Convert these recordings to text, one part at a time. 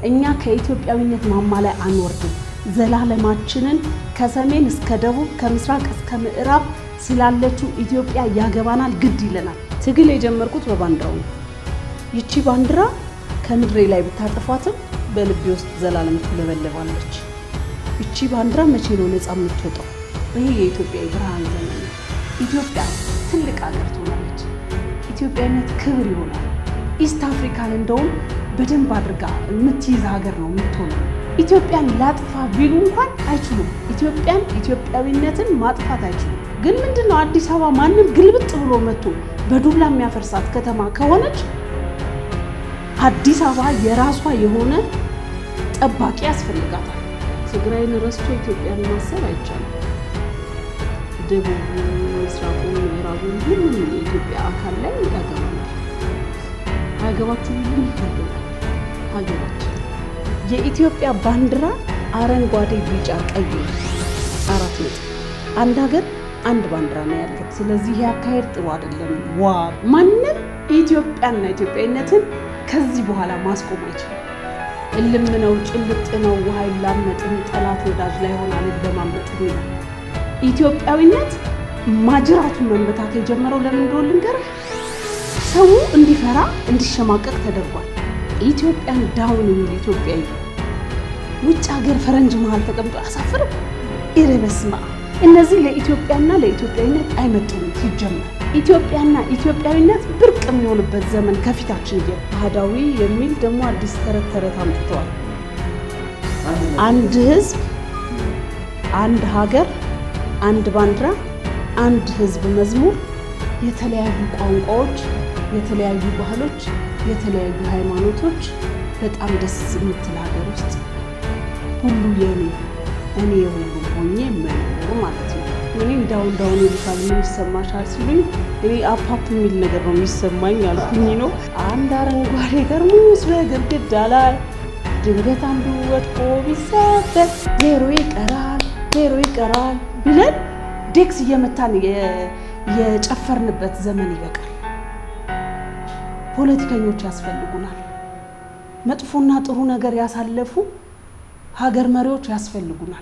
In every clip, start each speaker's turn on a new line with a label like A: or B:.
A: እኛ ከኢትዮጵያዊነት ማማ ላይ አንወርድም። ዘላለማችንን ከሰሜን እስከ ደቡብ ከምስራቅ እስከ ምዕራብ ስላለችው ኢትዮጵያ ያገባናል፣ ግድ ይለናል። ትግል የጀመርኩት በባንዲራው ነው። ይቺ ባንዲራ ከምድሬ ላይ ብታጠፏትም በልቤ ውስጥ ዘላለም ትለበለባለች። ይቺ ባንዲራ መቼ ነው ነፃ የምትወጣው? ይህ የኢትዮጵያ የብርሃን ዘመን ነው። ኢትዮጵያ ትልቅ ሀገር ትሆናለች። ኢትዮጵያዊነት ክብር ይሆናል። ኢስት አፍሪካን እንደውም በደንብ አድርጋ የምትይዝ ሀገር ነው የምትሆነው። ኢትዮጵያን ላጥፋ ቢሉ እንኳን አይችሉም። ኢትዮጵያን ኢትዮጵያዊነትን ማጥፋት አይችሉም። ግን ምንድን ነው አዲስ አበባ ማንም ግልብጥ ብሎ መጥቶ በዱላ የሚያፈርሳት ከተማ ከሆነች አዲስ አበባ የራሷ የሆነ ጠባቂ ያስፈልጋታል። ትግራይን ረስቶ ኢትዮጵያን ማሰብ አይቻልም። ደቡብ፣ ምስራቁ፣ ምዕራቡ ሁሉም የኢትዮጵያ አካል ላይ ያገባናል። አያገባችሁ ሁሉም ይገባል። ሀገራችን የኢትዮጵያ ባንዲራ አረንጓዴ፣ ቢጫ፣ ቀይ አራት ነጥብ። አንድ ሀገር አንድ ባንዲራ ነው ያለው። ስለዚህ ይህ አካሄድ ጥሩ አይደለም። ዋ ማንም ኢትዮጵያና ኢትዮጵያዊነትን ከዚህ በኋላ ማስቆም አይችልም። እልም ነው፣ ጭልጥ ነው፣ ውሃ ይላመጥም፣ ጠላት ወዳጅ ላይ ሆናል ለማምለጥ ነው። ኢትዮጵያዊነት ማጅራቱን መመታት የጀመረው ለምን እንደሆነ ልንገርህ። ሰው እንዲፈራ እንዲሸማቀቅ ተደርጓል። ኢትዮጵያን ዳውን የሚል ኢትዮጵያዊ ውጭ ሀገር ፈረንጅ መሀል ተቀምጦ አያሳፍርም? ኢሬ በስመ አብ። እነዚህ ለኢትዮጵያና ለኢትዮጵያዊነት አይመጡም። ሲጀመር ኢትዮጵያና ኢትዮጵያዊነት ብርቅ የሚሆንበት ዘመን ከፊታችን የ አህዳዊ የሚል ደግሞ አዲስ ተረት ተረት አምጥተዋል። አንድ ህዝብ፣ አንድ ሀገር፣ አንድ ባንዲራ፣ አንድ ህዝብ መዝሙር፣ የተለያዩ ቋንቋዎች፣ የተለያዩ ባህሎች፣ የተለያዩ ሃይማኖቶች፣ በጣም ደስ የምትል ሀገር ውስጥ ሁሉ የኔ እኔ የሁሉም ሆኜ መኖር ማለት ነው። እኔ እንዳሁን እንዳሁን ይሉታል ምን ይሰማሻል ሲሉኝ እኔ አፓፕ የሚል ነገር ነው የሚሰማኝ አልኩኝ ነው። አንድ አረንጓዴ ጠርሙስ በግድግዳ ላይ ድንገት አንዱ ወድቆ ቢሰበር ዜሮ ይቀራል ዜሮ ይቀራል ብለን ዴክስ እየመታን የጨፈርንበት ዘመን ይበቃል። ፖለቲከኞች ያስፈልጉናል። መጥፎና ጥሩ ነገር ያሳለፉ ሀገር መሪዎች ያስፈልጉናል።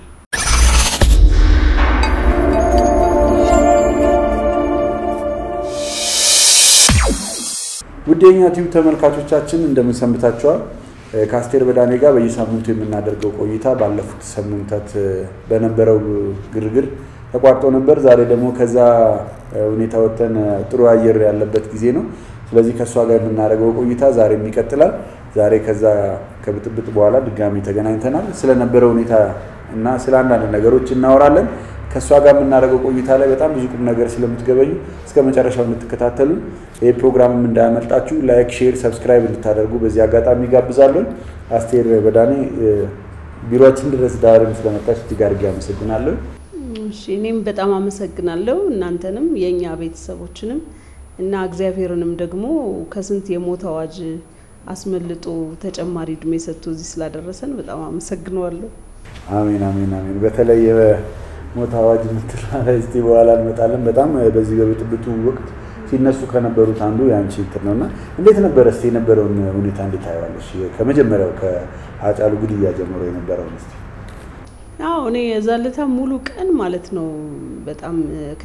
B: ውድ የኛ ቲዩብ ተመልካቾቻችን እንደምን ሰንብታችኋል? ከአስቴር በዳኔ ጋር በየሳምንቱ የምናደርገው ቆይታ ባለፉት ሳምንታት በነበረው ግርግር ተቋርጦ ነበር። ዛሬ ደግሞ ከዛ ሁኔታ ወጥተን ጥሩ አየር ያለበት ጊዜ ነው። ስለዚህ ከእሷ ጋር የምናደርገው ቆይታ ዛሬም ይቀጥላል። ዛሬ ከዛ ከብጥብጥ በኋላ ድጋሚ ተገናኝተናል። ስለነበረው ሁኔታ እና ስለ አንዳንድ ነገሮች እናወራለን። ከእሷ ጋር የምናደርገው ቆይታ ላይ በጣም ብዙ ቁም ነገር ስለምትገበዩ እስከ መጨረሻው እንድትከታተሉ ይህ ፕሮግራምም እንዳያመልጣችሁ ላይክ፣ ሼር፣ ሰብስክራይብ እንድታደርጉ በዚህ አጋጣሚ ጋብዛለን። አስቴር በዳኔ ቢሮችን ድረስ ዳርም ስለመጣች እጅግ አድርጌ አመሰግናለሁ።
A: እሺ እኔም በጣም አመሰግናለሁ እናንተንም የእኛ ቤተሰቦችንም እና እግዚአብሔርንም ደግሞ ከስንት የሞት አዋጅ አስመልጦ ተጨማሪ እድሜ ሰጥቶ እዚህ ስላደረሰን በጣም አመሰግነዋለሁ።
B: አሜን አሜን አሜን። በተለይ የሞት አዋጅ የምትለው ላይ እስኪ በኋላ እንመጣለን። በጣም በዚህ በብጥብጡ ወቅት ሲነሱ ከነበሩት አንዱ የአንቺ እንትን ነው እና እንዴት ነበረ እስኪ የነበረውን ሁኔታ እንዴት ታየዋለሽ? ከመጀመሪያው ከሀጫሉ ግድያ ጀምሮ የነበረውን እስኪ
A: አዎ እኔ የዛ ለታ ሙሉ ቀን ማለት ነው በጣም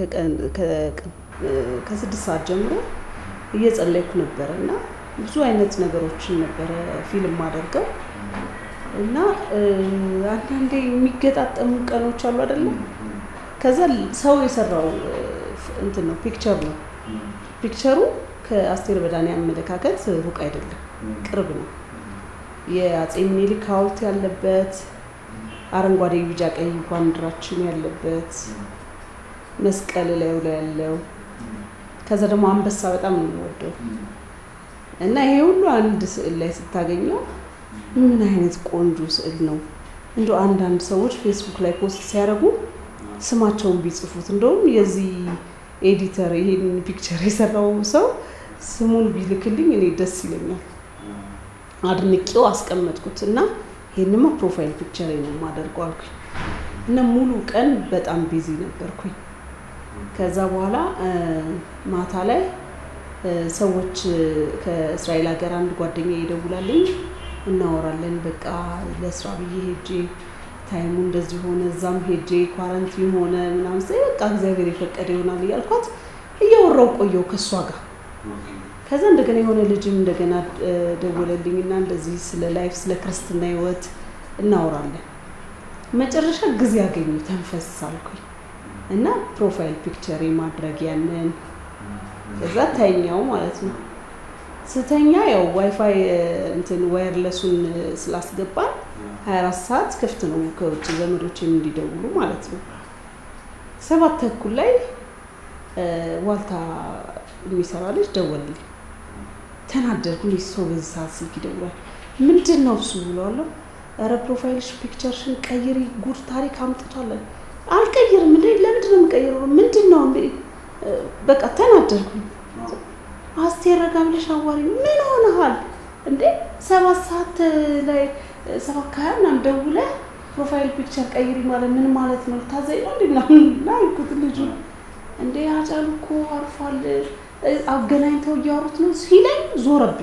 A: ከስድስት ሰዓት ጀምሮ እየጸለይኩ ነበረ እና ብዙ አይነት ነገሮችን ነበረ ፊልም አደርገው እና አንዳንዴ የሚገጣጠሙ ቀኖች አሉ አይደለም። ከዛ ሰው የሰራው እንትን ነው ፒክቸር ነው። ፒክቸሩ ከአስቴር በዳኔ አመለካከት ሩቅ አይደለም፣ ቅርብ ነው። የአፄ ምኒልክ ሐውልት ያለበት አረንጓዴ፣ ቢጫ፣ ቀይ ባንዲራችን ያለበት መስቀል ላዩ ላይ ያለው ከዛ ደግሞ አንበሳ በጣም ነው የምወደው እና ይሄ ሁሉ አንድ ስዕል ላይ ስታገኘው ምን አይነት ቆንጆ ስዕል ነው። እንደ አንዳንድ ሰዎች ፌስቡክ ላይ ፖስት ሲያደርጉ ስማቸውን ቢጽፉት እንደውም የዚህ ኤዲተር ይሄን ፒክቸር የሰራው ሰው ስሙን ቢልክልኝ እኔ ደስ ይለኛል። አድንቄው አስቀመጥኩት እና ይሄንማ ፕሮፋይል ፒክቸር ነው የማደርገው አልኩኝ እና ሙሉ ቀን በጣም ቢዚ ነበርኩኝ። ከዛ በኋላ ማታ ላይ ሰዎች ከእስራኤል ሀገር አንድ ጓደኛ ይደውላልኝ እናወራለን። በቃ ለስራ ብዬ ሄጄ ታይሙ እንደዚህ ሆነ፣ እዛም ሄጄ ኳረንቲን ሆነ ምናምን ስለ በቃ እግዚአብሔር የፈቀደ ይሆናል እያልኳት እያወራው ቆየው ከእሷ ጋር። ከዛ እንደገና የሆነ ልጅም እንደገና ደወለልኝና እንደዚህ ስለ ላይፍ ስለ ክርስትና ህይወት እናወራለን። መጨረሻ ጊዜ ያገኙ ተንፈስ አልኩኝ እና ፕሮፋይል ፒክቸር ማድረግ ያንን ከዛ ተኛው ማለት ነው። ስተኛ ያው ዋይፋይ እንትን ዋየርለሱን ስላስገባን 24 ሰዓት ክፍት ነው ከውጭ ዘመዶችም እንዲደውሉ ማለት ነው። ሰባት ተኩል ላይ ዋልታ የሚሰራ ልጅ ደወልልኝ። ተናደድኩ። እንዴት ሰው በዚህ ሰዓት ስልክ ይደውላል? ምንድን ነው እሱ ብለዋለሁ። ኧረ ፕሮፋይልሽ ፒክቸርሽን ቀይሪ፣ ጉድ ታሪክ አምጥቷለን። አልቀይርም እንዴ! ለምንድን ነው የምቀይረው? ምንድን ነው እንዴ? በቃ ተናደድኩኝ። አስቴር ረጋ ብለሽ አዋሪ። ምን ሆነሃል እንዴ? ሰባት ሰዓት ላይ ሰባት ከሀያ ምናምን ደውለህ ፕሮፋይል ፒክቸር ቀይሪ ማለት ምን ማለት ነው? ታዘኝ ነው እንዴ? ምናምን አልኩት ልጁ። እንዴ አጫሉ እኮ አርፏል፣ አገናኝተው እያወሩት ነው ሲለኝ ዞረብኝ።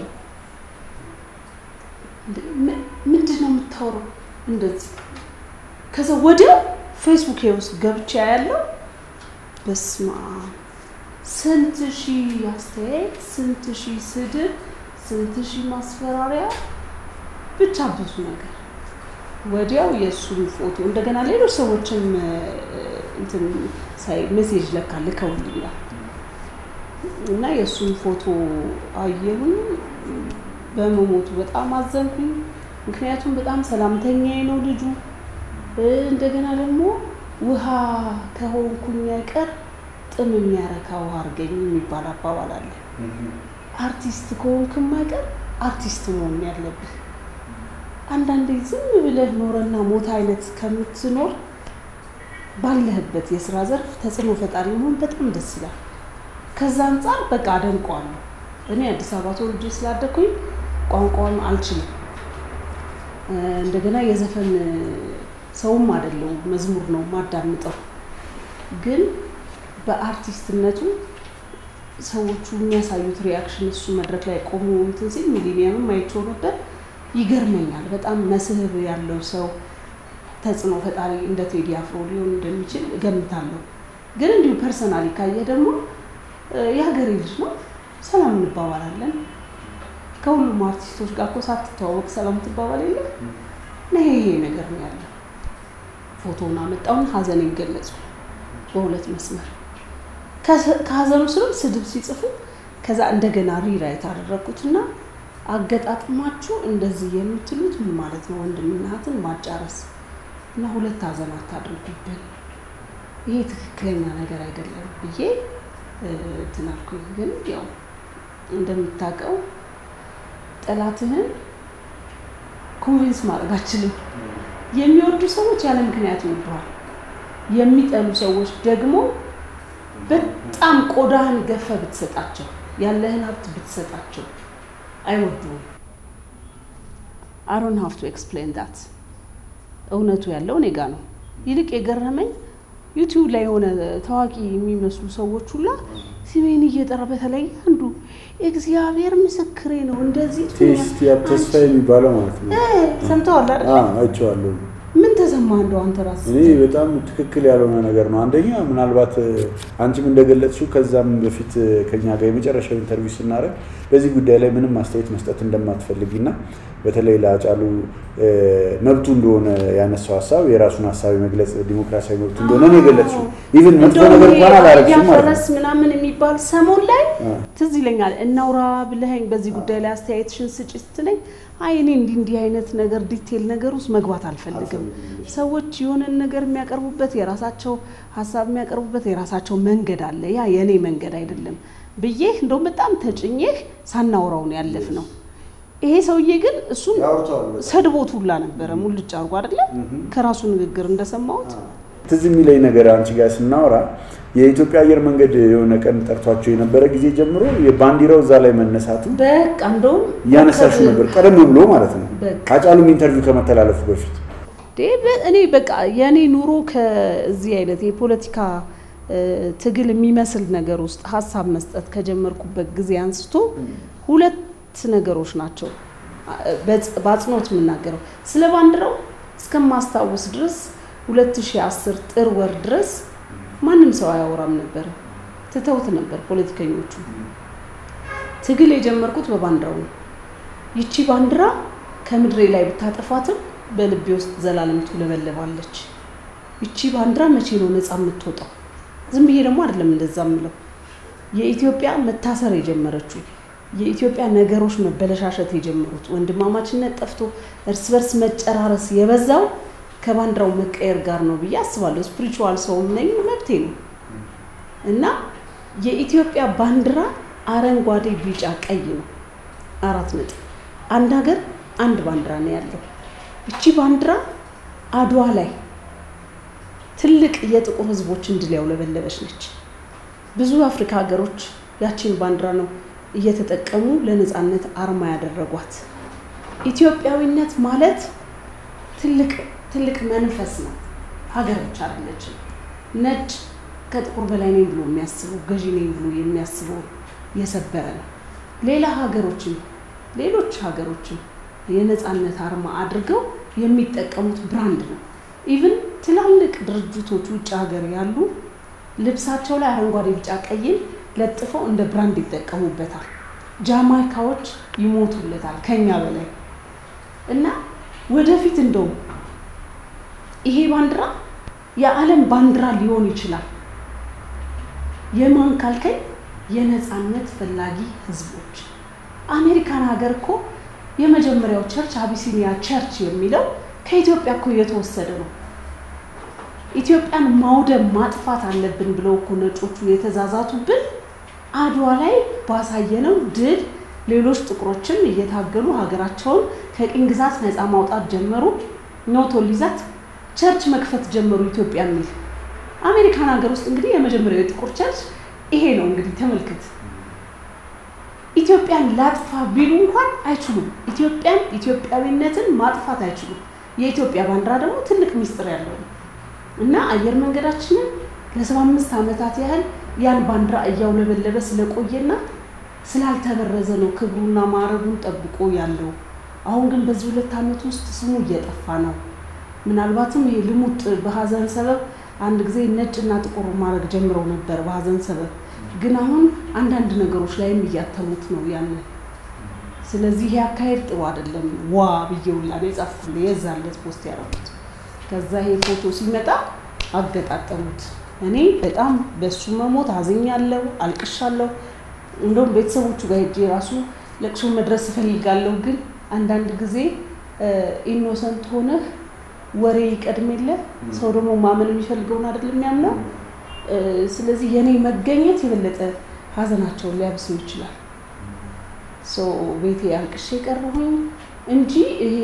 A: ምንድን ነው የምታወራው? እንደዚህ ከዛ ወዲያው ፌስቡክ ውስጥ ገብቻ ያለው በስማ ስንት ሺህ አስተያየት፣ ስንት ሺህ ስድብ፣ ስንት ሺህ ማስፈራሪያ፣ ብቻ ብዙ ነገር። ወዲያው የእሱን ፎቶ እንደገና ሌሎች ሰዎችም እንትን ሳይ ሜሴጅ ለካ ልከውልኛል እና የእሱን ፎቶ አየሁኝ። በመሞቱ በጣም አዘንኩኝ። ምክንያቱም በጣም ሰላምተኛዬ ነው ልጁ። እንደገና ደግሞ ውሃ ከሆንኩኝ አይቀር ጥም የሚያረካ ውሃ አድርገኝ የሚባል አባባል አለ። አርቲስት ከሆንክም አይቀር አርቲስት መሆን ያለብህ። አንዳንዴ ዝም ብለህ ኖረና ሞት አይነት ከምትኖር ባለህበት የስራ ዘርፍ ተጽዕኖ ፈጣሪ መሆን በጣም ደስ ይላል። ከዛ አንጻር በቃ አደንቀዋለሁ። እኔ አዲስ አበባ ተወልጄ ስላደኩኝ ቋንቋውን አልችልም። እንደገና የዘፈን ሰውም አይደለሁም፣ መዝሙር ነው ማዳምጠው። ግን በአርቲስትነቱ ሰዎቹ የሚያሳዩት ሪያክሽን እሱ መድረክ ላይ ቆሞ እንትን ሲል ሚሊኒየምም አይቼው ነበር። ይገርመኛል። በጣም መስህብ ያለው ሰው ተጽዕኖ ፈጣሪ እንደ ቴዲ አፍሮ ሊሆን እንደሚችል እገምታለሁ። ግን እንዲሁ ፐርሰናሊ ካየ ደግሞ የሀገሬ ልጅ ነው። ሰላም እንባባላለን። ከሁሉም አርቲስቶች ጋር እኮ ሳትተዋወቅ ሰላም ትባባል የለ ይሄ ይሄ ነገር ነው ያለው። ፎቶውን አመጣውን ሀዘኔን ገለጹ በሁለት መስመር። ከሀዘኑ ስርም ስድብ ሲጽፉ ከዛ እንደገና ሪራይት አደረግኩትና አገጣጥማችሁ እንደዚህ የምትሉት ምን ማለት ነው? ወንድምና እህትን ማጫረስ እና ሁለት ሀዘን አታድርጉብን፣ ይሄ ትክክለኛ ነገር አይደለም ብዬ እንትን አልኩኝ። ግን ያው እንደምታውቀው ጠላትህን ኮንቪንስ ማድረግ አችልም። የሚወዱ ሰዎች ያለ ምክንያት ይወዱሃል። የሚጠሉ ሰዎች ደግሞ በጣም ቆዳህን ገፈ ብትሰጣቸው፣ ያለህን ሀብት ብትሰጣቸው አይወዱም። አሮን ሀፍ ቱ ኤክስፕሌን ዳት እውነቱ ያለው እኔ ጋ ነው። ይልቅ የገረመኝ ዩቲዩብ ላይ የሆነ ታዋቂ የሚመስሉ ሰዎች ሁላ ስሜን እየጠራ በተለይ አንዱ እግዚአብሔር ምስክሬ ነው እንደዚህ
B: ቴስት ያ ተስፋ የሚባለው ማለት ነው።
A: ሰምተዋል አይደል?
B: አይቼዋለሁ።
A: ምን ተሰማ እንደው አንተ ራስህ?
B: እኔ በጣም ትክክል ያልሆነ ነገር ነው። አንደኛ ምናልባት አንቺም እንደገለጽሽው ከዛም በፊት ከኛ ጋር የመጨረሻው ኢንተርቪው ስናደርግ በዚህ ጉዳይ ላይ ምንም አስተያየት መስጠት እንደማትፈልጊና በተለይ ለአጫሉ መብቱ እንደሆነ ያነሳው ሀሳብ የራሱን ሀሳብ የመግለጽ ዲሞክራሲያዊ መብቱ እንደሆነ ነው የገለጽሽው። ኢቭን መጥፎ ነገር እንኳን አላረግሽም ማለት
A: ያፈረስ ምናምን የሚባል ሰሞን ላይ ትዝ ይለኛል። እናውራ ብለኸኝ በዚህ ጉዳይ ላይ አስተያየትሽን ስጪ ስትለኝ አይ እኔ እንዲህ እንዲህ አይነት ነገር ዲቴል ነገር ውስጥ መግባት አልፈልግም። ሰዎች የሆነን ነገር የሚያቀርቡበት የራሳቸው ሀሳብ የሚያቀርቡበት የራሳቸው መንገድ አለ። ያ የእኔ መንገድ አይደለም ብዬህ እንደውም በጣም ተጭኜህ ሳናውራውን ያለፍ ነው። ይሄ ሰውዬ ግን እሱን ሰድቦት ሁላ ነበረ ሙልጭ አድርጎ አይደለም ከራሱ ንግግር እንደሰማሁት
B: ትዝ የሚለኝ ነገር አንቺ ጋር ስናወራ የኢትዮጵያ አየር መንገድ የሆነ ቀን ጠርቷቸው የነበረ ጊዜ ጀምሮ የባንዲራው እዛ ላይ መነሳቱ
A: በቃ እንደውም
B: እያነሳሹ ነበር፣ ቀደም ብሎ ማለት ነው።
A: በቃ
B: አጫሉም ኢንተርቪው ከመተላለፉ በፊት
A: እኔ በቃ የእኔ ኑሮ ከዚህ አይነት የፖለቲካ ትግል የሚመስል ነገር ውስጥ ሀሳብ መስጠት ከጀመርኩበት ጊዜ አንስቶ ሁለት ነገሮች ናቸው በአጽንኦት የምናገረው ስለ ባንዲራው እስከማስታወስ ድረስ 2010 ጥር ወር ድረስ ማንም ሰው አያወራም ነበር፣ ትተውት ነበር ፖለቲከኞቹ። ትግል የጀመርኩት በባንዲራው ነው። ይቺ ባንዲራ ከምድሬ ላይ ብታጠፋትም በልቤ ውስጥ ዘላለም ትውለበለባለች። ይቺ ባንዲራ መቼ ነው ነፃ የምትወጣው? ዝም ብዬ ደግሞ አይደለም እንደዛ ምለው። የኢትዮጵያ መታሰር የጀመረችው የኢትዮጵያ ነገሮች መበለሻሸት የጀመሩት ወንድማማችነት ጠፍቶ እርስ በርስ መጨራረስ የበዛው ከባንዲራው መቀየር ጋር ነው ብዬ አስባለሁ። ስፒሪቹዋል ሰውም ነኝ፣ መብቴ ነው እና የኢትዮጵያ ባንዲራ አረንጓዴ፣ ቢጫ፣ ቀይ ነው። አራት ነጥብ። አንድ ሀገር አንድ ባንዲራ ነው ያለው። እቺ ባንዲራ አድዋ ላይ ትልቅ የጥቁር ሕዝቦችን ድል ያውለበለበች ነች። ብዙ የአፍሪካ ሀገሮች ያቺን ባንዲራ ነው እየተጠቀሙ ለነፃነት አርማ ያደረጓት። ኢትዮጵያዊነት ማለት ትልቅ ትልቅ መንፈስ ነው። ሀገር ብቻ አይደለችም። ነጭ ከጥቁር በላይ ነኝ ብሎ የሚያስበው ገዢ ነኝ ብሎ የሚያስበው የሰበረ ነው። ሌላ ሀገሮችም ሌሎች ሀገሮችም የነፃነት አርማ አድርገው የሚጠቀሙት ብራንድ ነው። ኢቭን ትላልቅ ድርጅቶች ውጭ ሀገር ያሉ ልብሳቸው ላይ አረንጓዴ፣ ቢጫ፣ ቀይን ለጥፈው እንደ ብራንድ ይጠቀሙበታል። ጃማይካዎች ይሞቱለታል ከኛ በላይ እና ወደፊት እንደውም ይሄ ባንዲራ የዓለም ባንዲራ ሊሆን ይችላል። የማን ካልከኝ የነፃነት ፈላጊ ህዝቦች። አሜሪካን ሀገር እኮ የመጀመሪያው ቸርች አቢሲኒያ ቸርች የሚለው ከኢትዮጵያ እኮ የተወሰደ ነው። ኢትዮጵያን ማውደም ማጥፋት አለብን ብለው እኮ ነጮቹ የተዛዛቱብን አድዋ ላይ ባሳየነው ድል ሌሎች ጥቁሮችም እየታገሉ ሀገራቸውን ከቅኝ ግዛት ነፃ ማውጣት ጀመሩ። ኖቶሊዛት ቸርች መክፈት ጀመሩ ኢትዮጵያ የሚል አሜሪካን ሀገር ውስጥ እንግዲህ የመጀመሪያው የጥቁር ቸርች ይሄ ነው። እንግዲህ ተመልከት። ኢትዮጵያን ላጥፋ ቢሉ እንኳን አይችሉም። ኢትዮጵያን ኢትዮጵያዊነትን ማጥፋት አይችሉም። የኢትዮጵያ ባንዲራ ደግሞ ትልቅ ሚስጥር ያለው ነው እና አየር መንገዳችንን ለሰባ አምስት ዓመታት ያህል ያን ባንዲራ እያውለበለበ ስለቆየና ስላልተበረዘ ነው ክብሩና ማዕረጉን ጠብቆ ያለው። አሁን ግን በዚህ ሁለት ዓመት ውስጥ ስሙ እየጠፋ ነው። ምናልባትም ይሄ ልሙጥ በሀዘን ሰበብ አንድ ጊዜ ነጭና ጥቁር ማድረግ ጀምረው ነበር በሀዘን ሰበብ። ግን አሁን አንዳንድ ነገሮች ላይም እያተሙት ነው ያንን። ስለዚህ ይሄ አካሄድ ጥሩ አይደለም። ዋ ብዬውላ ነው የጻፍኩት የዛለት ፖስት ያደረኩት። ከዛ ይሄ ፎቶ ሲመጣ አገጣጠሙት። እኔ በጣም በሱ መሞት አዝኛለሁ፣ አልቅሻለሁ። እንደውም ቤተሰቦቹ ጋር ሄጄ ራሱ ለቅሶ መድረስ እፈልጋለሁ። ግን አንዳንድ ጊዜ ኢኖሰንት ሆነህ ወሬ ይቀድም የለ ሰው ደግሞ ማመን የሚፈልገውን አይደለም የሚያምነው። ስለዚህ የኔ መገኘት የበለጠ ሀዘናቸውን ሊያብሰው ይችላል። ቤቴ አልቅሼ ቀረሁኝ እንጂ ይሄ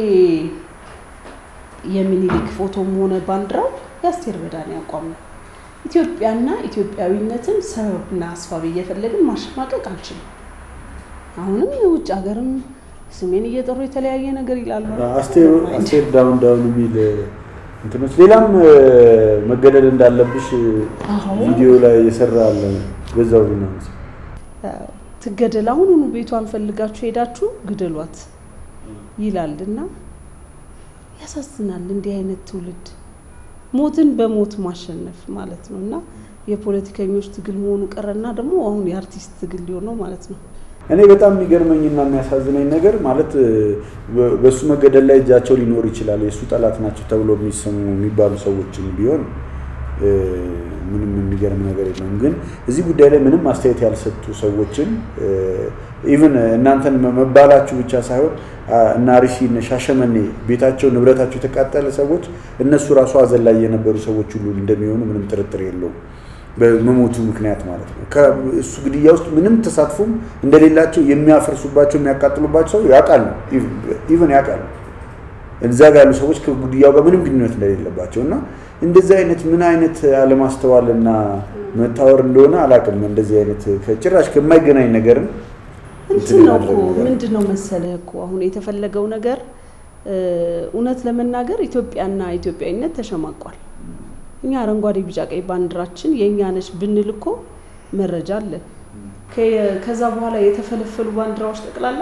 A: የሚኒሊክ ፎቶም ሆነ ባንዲራው የአስቴር በዳኔ አቋም ነው። ኢትዮጵያና ኢትዮጵያዊነትን ሰበብና አስፋብ እየፈለግን ማሸማቀቅ አንችልም። አሁንም የውጭ ሀገርም ስሜን እየጠሩ የተለያየ ነገር ይላሉ።
B: አስቴር ዳውን ዳውን የሚል እንትኖች ሌላም መገደል እንዳለብሽ ቪዲዮ ላይ የሰራ አለ። በዛው ነው
A: ትገደል፣ አሁኑኑ ቤቷን ፈልጋችሁ ሄዳችሁ ግደሏት ይላል እና ያሳዝናል። እንዲህ አይነት ትውልድ ሞትን በሞት ማሸነፍ ማለት ነው እና የፖለቲከኞች ትግል መሆኑ ቀረና ደግሞ አሁን የአርቲስት ትግል ሊሆን ነው ማለት ነው።
B: እኔ በጣም የሚገርመኝና የሚያሳዝነኝ ነገር ማለት በእሱ መገደል ላይ እጃቸው ሊኖር ይችላል። የእሱ ጠላት ናቸው ተብሎ የሚሰሙ የሚባሉ ሰዎችን ቢሆን ምንም የሚገርም ነገር የለውም። ግን እዚህ ጉዳይ ላይ ምንም አስተያየት ያልሰጡ ሰዎችን ኢቭን እናንተን መባላችሁ ብቻ ሳይሆን እና አርሲ እነ ሻሸመኔ ቤታቸው ንብረታቸው የተቃጠለ ሰዎች እነሱ ራሱ ሀዘን ላይ የነበሩ ሰዎች ሁሉ እንደሚሆኑ ምንም ጥርጥር የለውም። በመሞቱ ምክንያት ማለት ነው። ከእሱ ግድያ ውስጥ ምንም ተሳትፎም እንደሌላቸው የሚያፈርሱባቸው የሚያቃጥሉባቸው ሰው ያውቃሉ፣ ኢቭን ያውቃሉ። እዛ ጋር ያሉ ሰዎች ከግድያው ጋር ምንም ግንኙነት እንደሌለባቸው እና እንደዚህ አይነት ምን አይነት አለማስተዋልና መታወር እንደሆነ አላውቅም። እንደዚህ አይነት ጭራሽ ከማይገናኝ ነገርም
A: እንትን ነው እኮ ምንድን ነው መሰለህ እኮ አሁን የተፈለገው ነገር እውነት ለመናገር ኢትዮጵያና ኢትዮጵያዊነት ተሸማቋል። እኛ አረንጓዴ፣ ቢጫ፣ ቀይ ባንዲራችን የእኛ ነች ብንል እኮ መረጃ አለ። ከዛ በኋላ የተፈለፈሉ ባንዲራዎች ጠቅላላ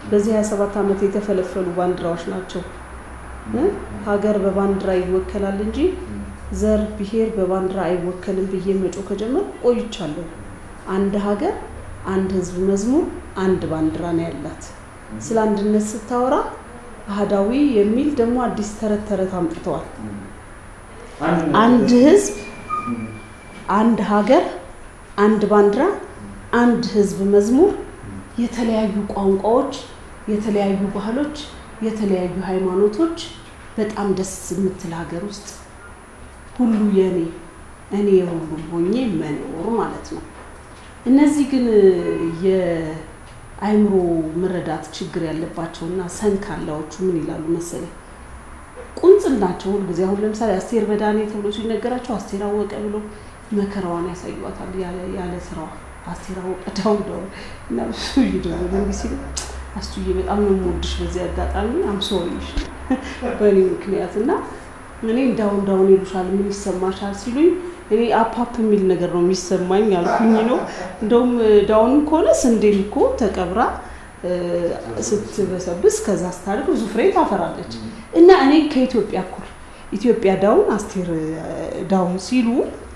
A: በዚህ 27 ዓመት የተፈለፈሉ ባንዲራዎች ናቸው። ሀገር በባንዲራ ይወከላል እንጂ ዘር፣ ብሔር በባንዲራ አይወከልም ብዬ መጮ ከጀመር ቆይቻለሁ። አንድ ሀገር፣ አንድ ህዝብ መዝሙር፣ አንድ ባንዲራ ነው ያላት። ስለ አንድነት ስታወራ አህዳዊ የሚል ደግሞ አዲስ ተረት ተረት አምጥተዋል። አንድ ህዝብ፣ አንድ ሀገር፣ አንድ ባንዲራ፣ አንድ ህዝብ መዝሙር፣ የተለያዩ ቋንቋዎች፣ የተለያዩ ባህሎች፣ የተለያዩ ሃይማኖቶች፣ በጣም ደስ የምትል ሀገር ውስጥ ሁሉ የኔ እኔ የሁሉም ሆኜ መኖር ማለት ነው። እነዚህ ግን የአእምሮ መረዳት ችግር ያለባቸውና ሰንካላዎቹ ምን ይላሉ መሰለኝ ቁንጽል ናቸው። ሁልጊዜ አሁን ለምሳሌ አስቴር በዳኔ ተብሎ ሲነገራቸው አስቴር አወቀ ብሎ መከራዋን ያሳዩዋታል ያለ ስራዋ አስቴር አወቀ ዳውን ዳውን እና ብዙ ይደውሉ እንዲህ ሲሉ አስቱዬ በጣም ነው የምወድሽ በዚህ አጋጣሚ አምሶሪሽ በእኔ ምክንያት እና እኔ ዳውን ዳውን ይሉሻል ምን ይሰማሻል ሲሉኝ እኔ አፓፕ የሚል ነገር ነው የሚሰማኝ አልኩኝ ነው እንደውም ዳውን ከሆነ ስንዴም እኮ ተቀብራ ስትበሰብስ ከዛ ስታድግ ብዙ ፍሬ ታፈራለች እና እኔ ከኢትዮጵያ እኩል ኢትዮጵያ ዳውን አስቴር ዳውን ሲሉ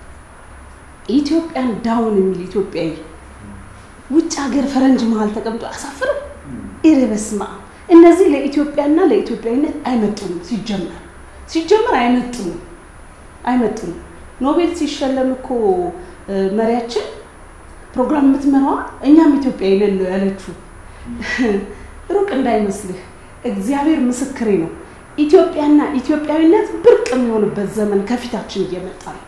A: ኢትዮጵያን ዳውን የሚል ኢትዮጵያዊ ውጭ ሀገር ፈረንጅ መሀል ተቀምጦ አያሳፍርም? ኢሬ በስመ አብ እነዚህ ለኢትዮጵያና ለኢትዮጵያዊነት አይመጡንም። ሲጀመር ሲጀመር አይመጡንም አይመጡንም። ኖቤል ሲሸለም እኮ መሪያችን ፕሮግራም የምትመራዋ እኛም ኢትዮጵያዊ ነን ነው ያለችው። ሩቅ እንዳይመስልህ እግዚአብሔር ምስክሬ ነው። ኢትዮጵያና ኢትዮጵያዊነት ብርቅ የሚሆንበት ዘመን ከፊታችን እየመጣ ነው።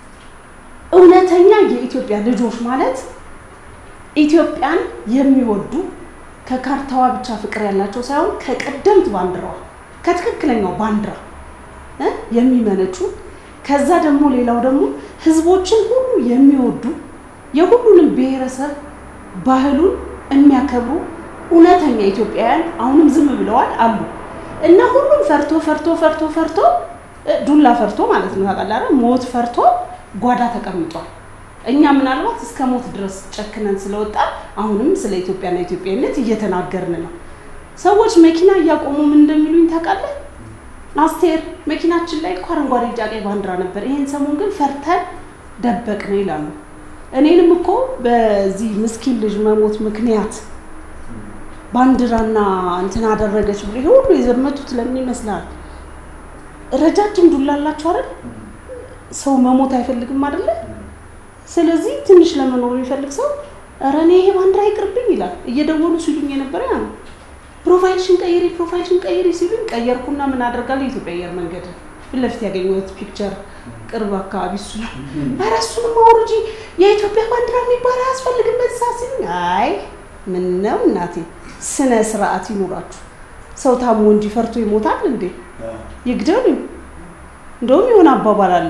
A: እውነተኛ የኢትዮጵያ ልጆች ማለት ኢትዮጵያን የሚወዱ ከካርታዋ ብቻ ፍቅር ያላቸው ሳይሆን ከቀደምት ባንዲራዋ ከትክክለኛው ባንዲራ የሚመነጩ ከዛ ደግሞ ሌላው ደግሞ ህዝቦችን ሁሉ የሚወዱ የሁሉንም ብሔረሰብ ባህሉን የሚያከብሩ እውነተኛ ኢትዮጵያውያን አሁንም ዝም ብለዋል አሉ እና ሁሉም ፈርቶ ፈርቶ ፈርቶ ፈርቶ ዱላ ፈርቶ ማለት ነው ታውቃለህ፣ ሞት ፈርቶ ጓዳ ተቀምጧል። እኛ ምናልባት እስከ ሞት ድረስ ጨክነን ስለወጣ አሁንም ስለ ኢትዮጵያና ኢትዮጵያዊነት እየተናገርን ነው። ሰዎች መኪና እያቆሙ ምን እንደሚሉኝ ታውቃለህ? አስቴር መኪናችን ላይ እኮ አረንጓዴ፣ ቢጫ፣ ቀይ ባንዲራ ነበር፣ ይሄን ሰሞን ግን ፈርተን ደበቅ ነው ይላሉ። እኔንም እኮ በዚህ ምስኪን ልጅ መሞት ምክንያት ባንዲራና እንትን አደረገች ብሎ ይሄ ሁሉ የዘመቱት ለምን ይመስላል? ረጃጅም ዱላ አላቸው አይደል? ሰው መሞት አይፈልግም አይደለ? ስለዚህ ትንሽ ለመኖር የሚፈልግ ሰው ኧረ እኔ ይሄ ባንዲራ ይቅርብኝ ይላል። እየደወሉ ሲሉኝ የነበረ ያ ነው። ፕሮፋይልሽን ቀይሪ፣ ፕሮፋይልሽን ቀይሪ ሲሉኝ ቀየርኩና ምን አደርጋለሁ? የኢትዮጵያ አየር መንገድ ፊት ለፊት ያገኘሁት ፒክቸር ቅርብ አካባቢ እሱ ነው። ኧረ እሱንም አውርጂ፣ የኢትዮጵያ ባንዲራ የሚባል አያስፈልግም በዛ ሲሉኝ፣ አይ ምን ነው እናቴ ስነ ስርዓት ይኑራችሁ። ሰው ታሞ እንጂ ፈርቶ ይሞታል እንዴ? ይግደሉኝ። እንደውም የሆነ አባባል አለ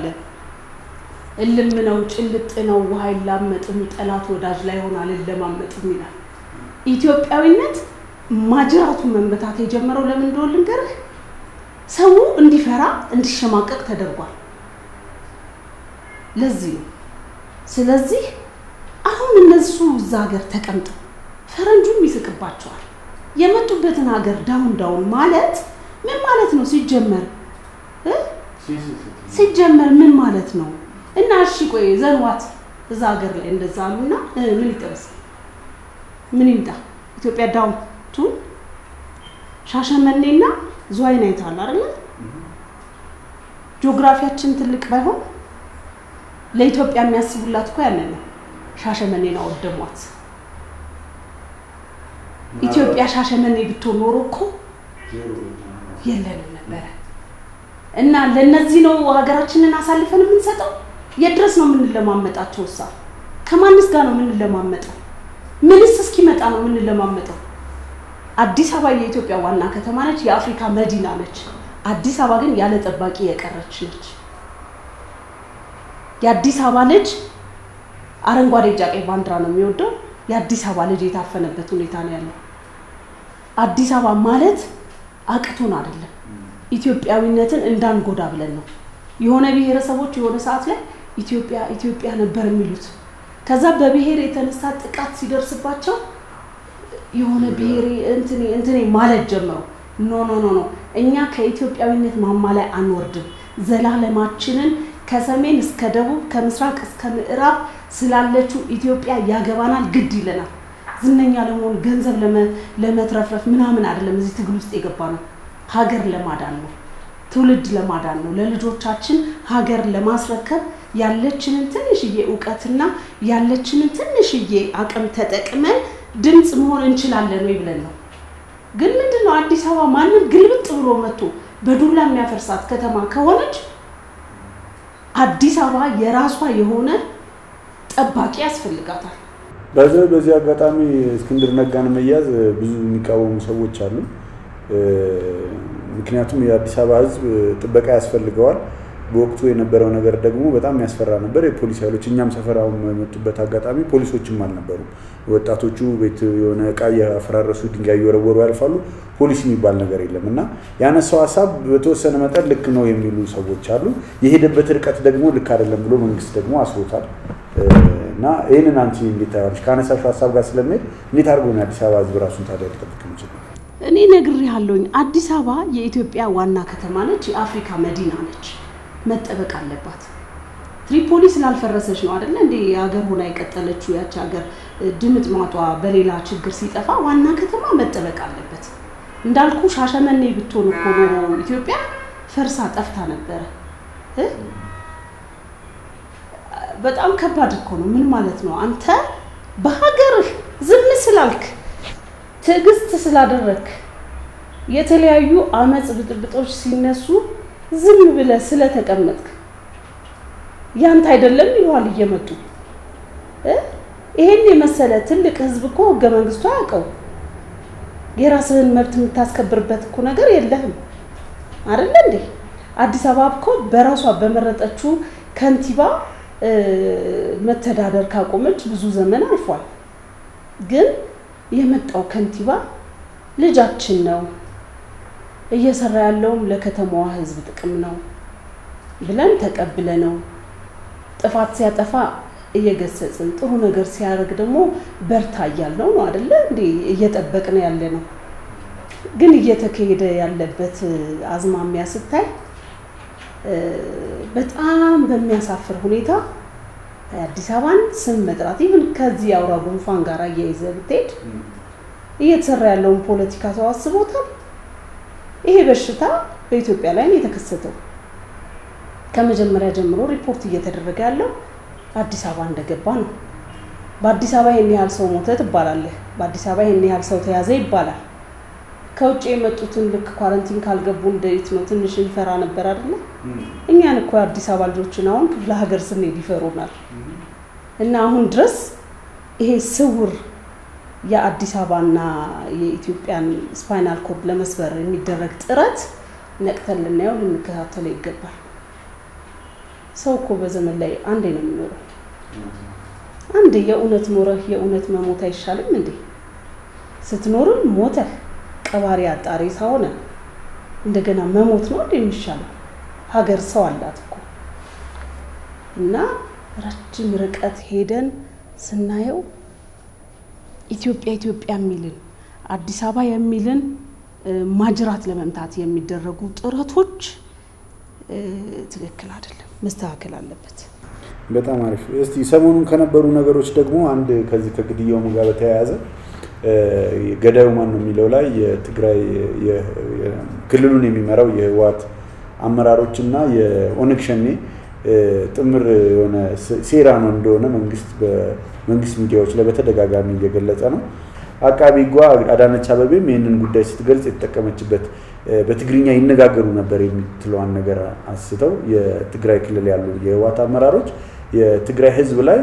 A: እልም ነው ጭልጥ ነው ውሃ አይላመጥም፣ ጠላት ወዳጅ ላይ ሆን አልለማመጥም ይላል። ኢትዮጵያዊነት ማጅራቱ መመታት የጀመረው ለምን እንደሆነ ልንገርህ። ሰው እንዲፈራ እንዲሸማቀቅ ተደርጓል። ለዚህ ነው። ስለዚህ አሁን እነሱ እዛ ሀገር ተቀምጠው ፈረንጁም ይስቅባቸዋል። የመጡበትን ሀገር ዳውን ዳውን ማለት ምን ማለት ነው? ሲጀመር ሲጀመር ምን ማለት ነው? እና እሺ ቆይ ዘንዋት እዛ ሀገር ላይ እንደዛ አሉና ምን ይጠበስ ምን ይምጣ? ኢትዮጵያ ዳውን ቱ ሻሸመኔና ዝዋይን አይተሃል አይደለ? ጂኦግራፊያችን ትልቅ ባይሆን ለኢትዮጵያ የሚያስቡላት እኮ ያንን ነው። ሻሸመኔን አወደሟት። ኢትዮጵያ ሻሸመኔ ብትሆን ኖሮ እኮ የለንም ነበረ። እና ለነዚህ ነው ሀገራችንን አሳልፈን የምንሰጠው። የት ድረስ ነው የምንለማመጣቸው? እሳ ከማንስ ጋር ነው የምንለማመጠው? ምንስ እስኪመጣ ነው የምንለማመጠው? አዲስ አበባ የኢትዮጵያ ዋና ከተማ ነች፣ የአፍሪካ መዲና ነች። አዲስ አበባ ግን ያለ ጠባቂ የቀረች ነች። የአዲስ አበባ ልጅ አረንጓዴ፣ ቢጫ፣ ቀይ ባንዲራ ነው የሚወደው። የአዲስ አበባ ልጅ የታፈነበት ሁኔታ ነው ያለው። አዲስ አበባ ማለት አቅቶን አይደለም፣ ኢትዮጵያዊነትን እንዳንጎዳ ብለን ነው። የሆነ ብሔረሰቦች የሆነ ሰዓት ላይ ኢትዮጵያ ኢትዮጵያ ነበር የሚሉት። ከዛ በብሔር የተነሳ ጥቃት ሲደርስባቸው የሆነ ብሔሬ እንትኔ እንትኔ ማለት ጀመሩ። ኖ ኖ ኖ ኖ እኛ ከኢትዮጵያዊነት ማማ ላይ አንወርድም። ዘላለማችንን ከሰሜን እስከ ደቡብ ከምስራቅ እስከ ምዕራብ ስላለችው ኢትዮጵያ ያገባናል፣ ግድ ይለናል። ዝነኛ ለመሆን ገንዘብ ለመትረፍረፍ ምናምን አይደለም። እዚህ ትግል ውስጥ የገባ ነው ሀገር ለማዳን ነው፣ ትውልድ ለማዳን ነው፣ ለልጆቻችን ሀገር ለማስረከብ ያለችንን ትንሽዬ እውቀትና ያለችንን ትንሽዬ አቅም ተጠቅመን ድምፅ መሆን እንችላለን ወይ ብለን ነው። ግን ምንድን ነው አዲስ አበባ ማንም ግልብጥ ብሎ መጥቶ በዱላ የሚያፈርሳት ከተማ ከሆነች አዲስ አበባ የራሷ የሆነ ጠባቂ ያስፈልጋታል።
B: በዚህ በዚህ አጋጣሚ እስክንድር ነጋን መያዝ ብዙ የሚቃወሙ ሰዎች አሉ። ምክንያቱም የአዲስ አበባ ሕዝብ ጥበቃ ያስፈልገዋል። በወቅቱ የነበረው ነገር ደግሞ በጣም ያስፈራ ነበር። የፖሊስ ኃይሎች እኛም ሰፈራውን የመጡበት አጋጣሚ ፖሊሶችም አልነበሩም። ወጣቶቹ ቤት የሆነ እቃ እያፈራረሱ ድንጋይ እየወረወሩ ያልፋሉ። ፖሊስ የሚባል ነገር የለም እና ያነሳው ሀሳብ በተወሰነ መጠን ልክ ነው የሚሉ ሰዎች አሉ። የሄደበት ርቀት ደግሞ ልክ አይደለም ብሎ መንግስት ደግሞ አስሮታል። እና ይህንን አንቺ እንዴት ታያለሽ? ከአነሳሽው ሀሳብ ጋር ስለሚሄድ እንዴት አድርጎ ነው የአዲስ አበባ ህዝብ ራሱን ታዲያ ሊጠብቅ የሚችለው?
A: እኔ ነግሬሃለሁኝ። አዲስ አበባ የኢትዮጵያ ዋና ከተማ ነች፣ የአፍሪካ መዲና ነች። መጠበቅ አለባት። ትሪፖሊ ስላልፈረሰች ነው አይደለ እንዴ የሀገር ሆና የቀጠለችው። ያቺ ሀገር ድምጥ ማጧ በሌላ ችግር ሲጠፋ ዋና ከተማ መጠበቅ አለበት። እንዳልኩ ሻሸመኔ ብትሆን እኮ ኖሮ ኢትዮጵያ ፈርሳ ጠፍታ ነበረ። በጣም ከባድ እኮ ነው። ምን ማለት ነው? አንተ በሀገርህ ዝም ስላልክ ትዕግስት ስላደረግክ የተለያዩ አመፅ ብጥብጦች ሲነሱ ዝም ብለህ ስለተቀመጥክ ያንተ አይደለም ይለዋል እየመጡ ይሄን የመሰለ ትልቅ ህዝብ እኮ ህገ መንግስቱ አያውቀው። የራስህን መብት የምታስከብርበት እኮ ነገር የለህም አይደለ እንዴ? አዲስ አበባ እኮ በራሷ በመረጠችው ከንቲባ መተዳደር ካቆመች ብዙ ዘመን አልፏል። ግን የመጣው ከንቲባ ልጃችን ነው እየሰራ ያለውም ለከተማዋ ህዝብ ጥቅም ነው ብለን ተቀብለ ነው ጥፋት ሲያጠፋ እየገሰጽን ጥሩ ነገር ሲያደርግ ደግሞ በርታ እያልነው ነው አደለ እንዴ እየጠበቅን ያለ ነው። ግን እየተካሄደ ያለበት አዝማሚያ ስታይ በጣም በሚያሳፍር ሁኔታ አዲስ አበባን ስም መጥራት ይህን ከዚህ አውራ ጉንፋን ጋር እያይዘ ብትሄድ እየተሰራ ያለውን ፖለቲካ ሰው አስቦታል። ይሄ በሽታ በኢትዮጵያ ላይ ነው የተከሰተው። ከመጀመሪያ ጀምሮ ሪፖርት እየተደረገ ያለው አዲስ አበባ እንደገባ ነው። በአዲስ አበባ ይህን ያህል ሰው ሞተ ትባላለህ። በአዲስ አበባ ይህን ያህል ሰው ተያዘ ይባላል። ከውጭ የመጡትን ልክ ኳረንቲን ካልገቡ እንዴት ነው ትንሽ እንፈራ ነበር አይደለ? እኛን እኮ የአዲስ አበባ ልጆችን አሁን ክፍለ ሀገር ስንሄድ ይፈሩናል። እና አሁን ድረስ ይሄ ስውር የአዲስ አበባና የኢትዮጵያን ስፓይናል ኮርድ ለመስበር የሚደረግ ጥረት ነቅተን ልናየው ልንከታተለው ይገባል። ሰው እኮ በዘመን ላይ አንዴ ነው የሚኖረው። አንዴ የእውነት ኖረህ የእውነት መሞት አይሻልም እንዴ? ስትኖርም ሞተህ ቀባሪ አጣሪ ሳሆነ እንደገና መሞት ነው እንደ የሚሻለው። ሀገር ሰው አላት እኮ እና ረጅም ርቀት ሄደን ስናየው ኢትዮጵያ ኢትዮጵያ የሚልን አዲስ አበባ የሚልን ማጅራት ለመምታት የሚደረጉ ጥረቶች ትክክል አይደለም፣ መስተካከል አለበት።
B: በጣም አሪፍ። እስቲ ሰሞኑን ከነበሩ ነገሮች ደግሞ አንድ ከዚህ ከግድያውም ጋር በተያያዘ ገዳዩ ማን ነው የሚለው ላይ የትግራይ ክልሉን የሚመራው የህወሓት አመራሮች እና የኦነግ ሸኔ ጥምር የሆነ ሴራ ነው እንደሆነ መንግስት በመንግስት ሚዲያዎች ላይ በተደጋጋሚ እየገለጸ ነው። አቃቢ ጓ አዳነች አበቤም ይህንን ጉዳይ ስትገልጽ የተጠቀመችበት በትግርኛ ይነጋገሩ ነበር የምትለዋን ነገር አንስተው የትግራይ ክልል ያሉ የህወሓት አመራሮች የትግራይ ህዝብ ላይ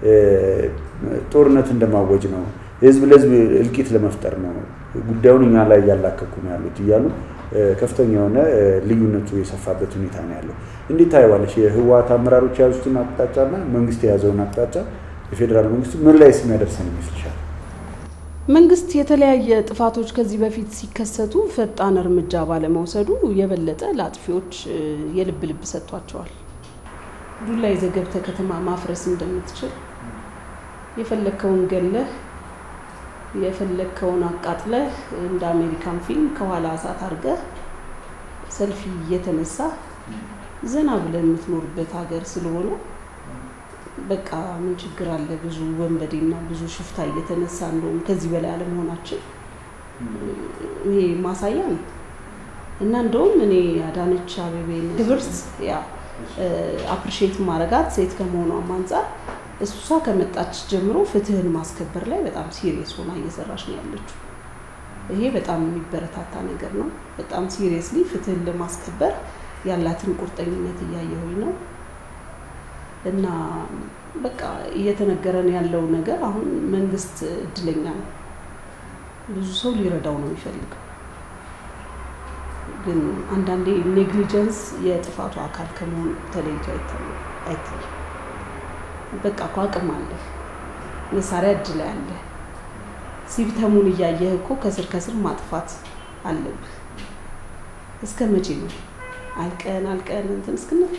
B: ጦርነት እንደማወጅ ነው፣ ህዝብ ለህዝብ እልቂት ለመፍጠር ነው፣ ጉዳዩን እኛ ላይ እያላከኩ ነው ያሉት እያሉ ከፍተኛ የሆነ ልዩነቱ የሰፋበት ሁኔታ ነው ያለው። እንዴት ታየዋለች? የህወሓት አመራሮች የያዙትን አቅጣጫና መንግስት የያዘውን አቅጣጫ የፌዴራል መንግስቱ ምን ላይ የሚያደርሰን ይመስልሻል?
A: መንግስት የተለያየ ጥፋቶች ከዚህ በፊት ሲከሰቱ ፈጣን እርምጃ ባለመውሰዱ የበለጠ ለአጥፊዎች የልብ ልብ ሰጥቷቸዋል። ዱላ ይዘህ ገብተህ ከተማ ማፍረስ እንደምትችል የፈለግከውን ገለህ የፈለግከውን አቃጥለህ እንደ አሜሪካን ፊልም ከኋላ እሳት አድርገህ ሰልፊ እየተነሳ ዘና ብለህ የምትኖርበት ሀገር ስለሆነ በቃ ምን ችግር አለ? ብዙ ወንበዴና ብዙ ሽፍታ እየተነሳ እንደውም ከዚህ በላይ አለመሆናችን ይሄ ማሳያ ነው። እና እንደውም እኔ አዳነች አቤቤን ክብርት ያ አፕሪሼት ማረጋት ሴት ከመሆኗም አንጻር እሷ ከመጣች ጀምሮ ፍትህን ማስከበር ላይ በጣም ሲሪየስ ሆና እየሰራች ነው ያለችው። ይሄ በጣም የሚበረታታ ነገር ነው። በጣም ሲሪየስሊ ፍትህን ለማስከበር ያላትን ቁርጠኝነት እያየሁኝ ነው እና በቃ እየተነገረን ያለው ነገር አሁን መንግስት እድለኛ ነው። ብዙ ሰው ሊረዳው ነው የሚፈልገው ግን አንዳንዴ ኔግሊጀንስ የጥፋቱ አካል ከመሆኑ ተለይቶ አይታይም። በቃ እኮ አቅም አለ፣ መሳሪያ እጅ ላይ አለ። ሲምፕተሙን እያየህ እኮ ከስር ከስር ማጥፋት አለብህ። እስከ መቼ ነው አልቀን አልቀን እንትን እስክንል?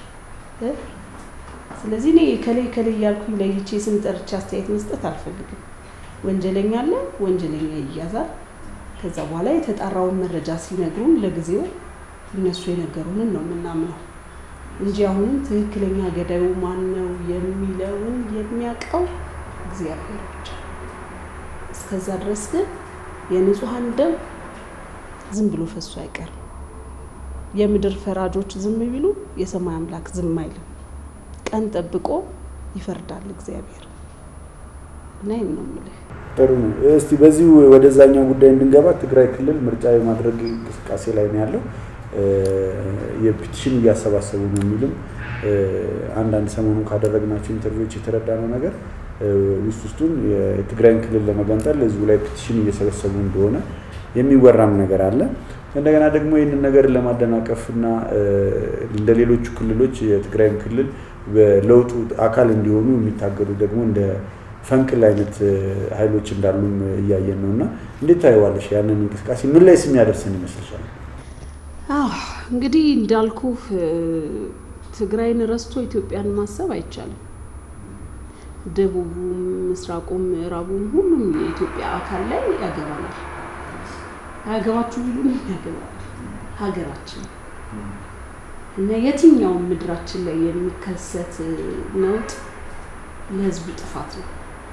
A: ስለዚህ እኔ ከሌ ከሌ እያልኩኝ ለይቼ ስም ጠርቼ አስተያየት መስጠት አልፈልግም። ወንጀለኛ አለ፣ ወንጀለኛ ይያዛል። ከዛ በኋላ የተጣራውን መረጃ ሲነግሩን ለጊዜው እነሱ የነገሩንን ነው የምናምነው እንጂ አሁንም ትክክለኛ ገዳዩ ማን ነው የሚለውን የሚያውቀው እግዚአብሔር ብቻ። እስከዛ ድረስ ግን የንጹሐን ደም ዝም ብሎ ፈሶ አይቀርም። የምድር ፈራጆች ዝም ቢሉ የሰማይ አምላክ ዝም አይልም። ቀን ጠብቆ ይፈርዳል እግዚአብሔር እና ይህን ነው የምልህ።
B: ጥሩ ነው። እስቲ በዚሁ ወደዛኛው ጉዳይ እንድንገባ ትግራይ ክልል ምርጫ የማድረግ እንቅስቃሴ ላይ ነው ያለው። የፒቲሽን እያሰባሰቡ ነው የሚልም አንዳንድ ሰሞኑ ካደረግናቸው ኢንተርቪዎች የተረዳነው ነገር ውስጥ ውስጡን የትግራይን ክልል ለመገንጠል ህዝቡ ላይ ፒቲሽን እየሰበሰቡ እንደሆነ የሚወራም ነገር አለ። እንደገና ደግሞ ይህንን ነገር ለማደናቀፍ እና እንደ ሌሎቹ ክልሎች የትግራይን ክልል በለውጡ አካል እንዲሆኑ የሚታገሉ ደግሞ እንደ ፈንቅል አይነት ኃይሎች እንዳሉም እያየን ነው እና እንዴት ታየዋለሽ? ያንን እንቅስቃሴ ምን ላይ ስም ያደርሰን ይመስልሻል?
A: አዎ እንግዲህ እንዳልኩ ትግራይን ረስቶ ኢትዮጵያን ማሰብ አይቻልም። ደቡቡም፣ ምስራቁም፣ ምዕራቡም ሁሉም የኢትዮጵያ አካል ላይ ያገባናል። አያገባችሁ ቢሉን ያገባናል። ሀገራችን እና የትኛውም ምድራችን ላይ የሚከሰት ነውጥ ለህዝቡ ጥፋት ነው።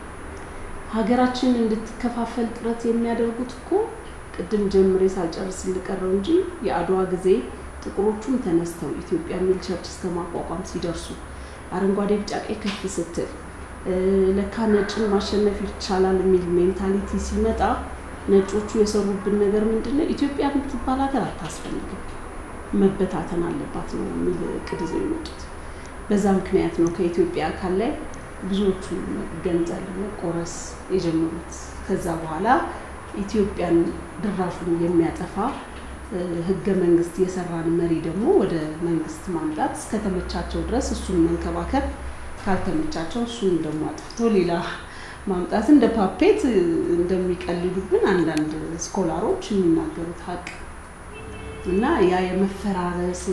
A: ሀገራችን እንድትከፋፈል ጥረት የሚያደርጉት እኮ ቅድም ጀምሬ ሳልጨርስ ልቀረው እንጂ የአድዋ ጊዜ ጥቁሮቹም ተነስተው ኢትዮጵያ የሚል ቸርች እስከ ማቋቋም ሲደርሱ አረንጓዴ፣ ቢጫ፣ ቀይ ከፍ ስትል ለካ ነጭን ማሸነፍ ይቻላል የሚል ሜንታሊቲ ሲመጣ ነጮቹ የሰሩብን ነገር ምንድን ነው? ኢትዮጵያ የምትባል ሀገር አታስፈልግም፣ መበታተን አለባት ነው የሚል እቅድ ይዘው የመጡት። በዛ ምክንያት ነው ከኢትዮጵያ አካል ላይ ብዙዎቹ ገንዘል መቆረስ የጀመሩት። ከዛ በኋላ ኢትዮጵያን ድራሹን የሚያጠፋ ህገ መንግስት የሰራን መሪ ደግሞ ወደ መንግስት ማምጣት እስከተመቻቸው ድረስ እሱን መንከባከብ፣ ካልተመቻቸው እሱን ደግሞ አጥፍቶ ሌላ ማምጣት እንደ ፓፔት እንደሚቀልዱብን አንዳንድ ስኮላሮች የሚናገሩት ሀቅ እና ያ የመፈራረስ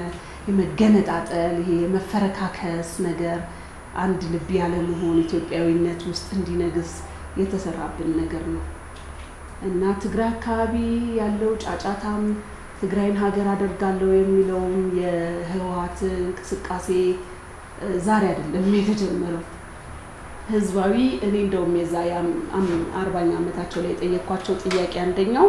A: የመገነጣጠል ይሄ የመፈረካከስ ነገር አንድ ልብ ያለመሆን ኢትዮጵያዊነት ውስጥ እንዲነግስ የተሰራብን ነገር ነው እና ትግራይ አካባቢ ያለው ጫጫታም ትግራይን ሀገር አደርጋለሁ የሚለውም የህወሀት እንቅስቃሴ ዛሬ አይደለም የተጀመረው። ህዝባዊ እኔ እንደውም የዛ አርባኛ ዓመታቸው ላይ የጠየኳቸው ጥያቄ አንደኛው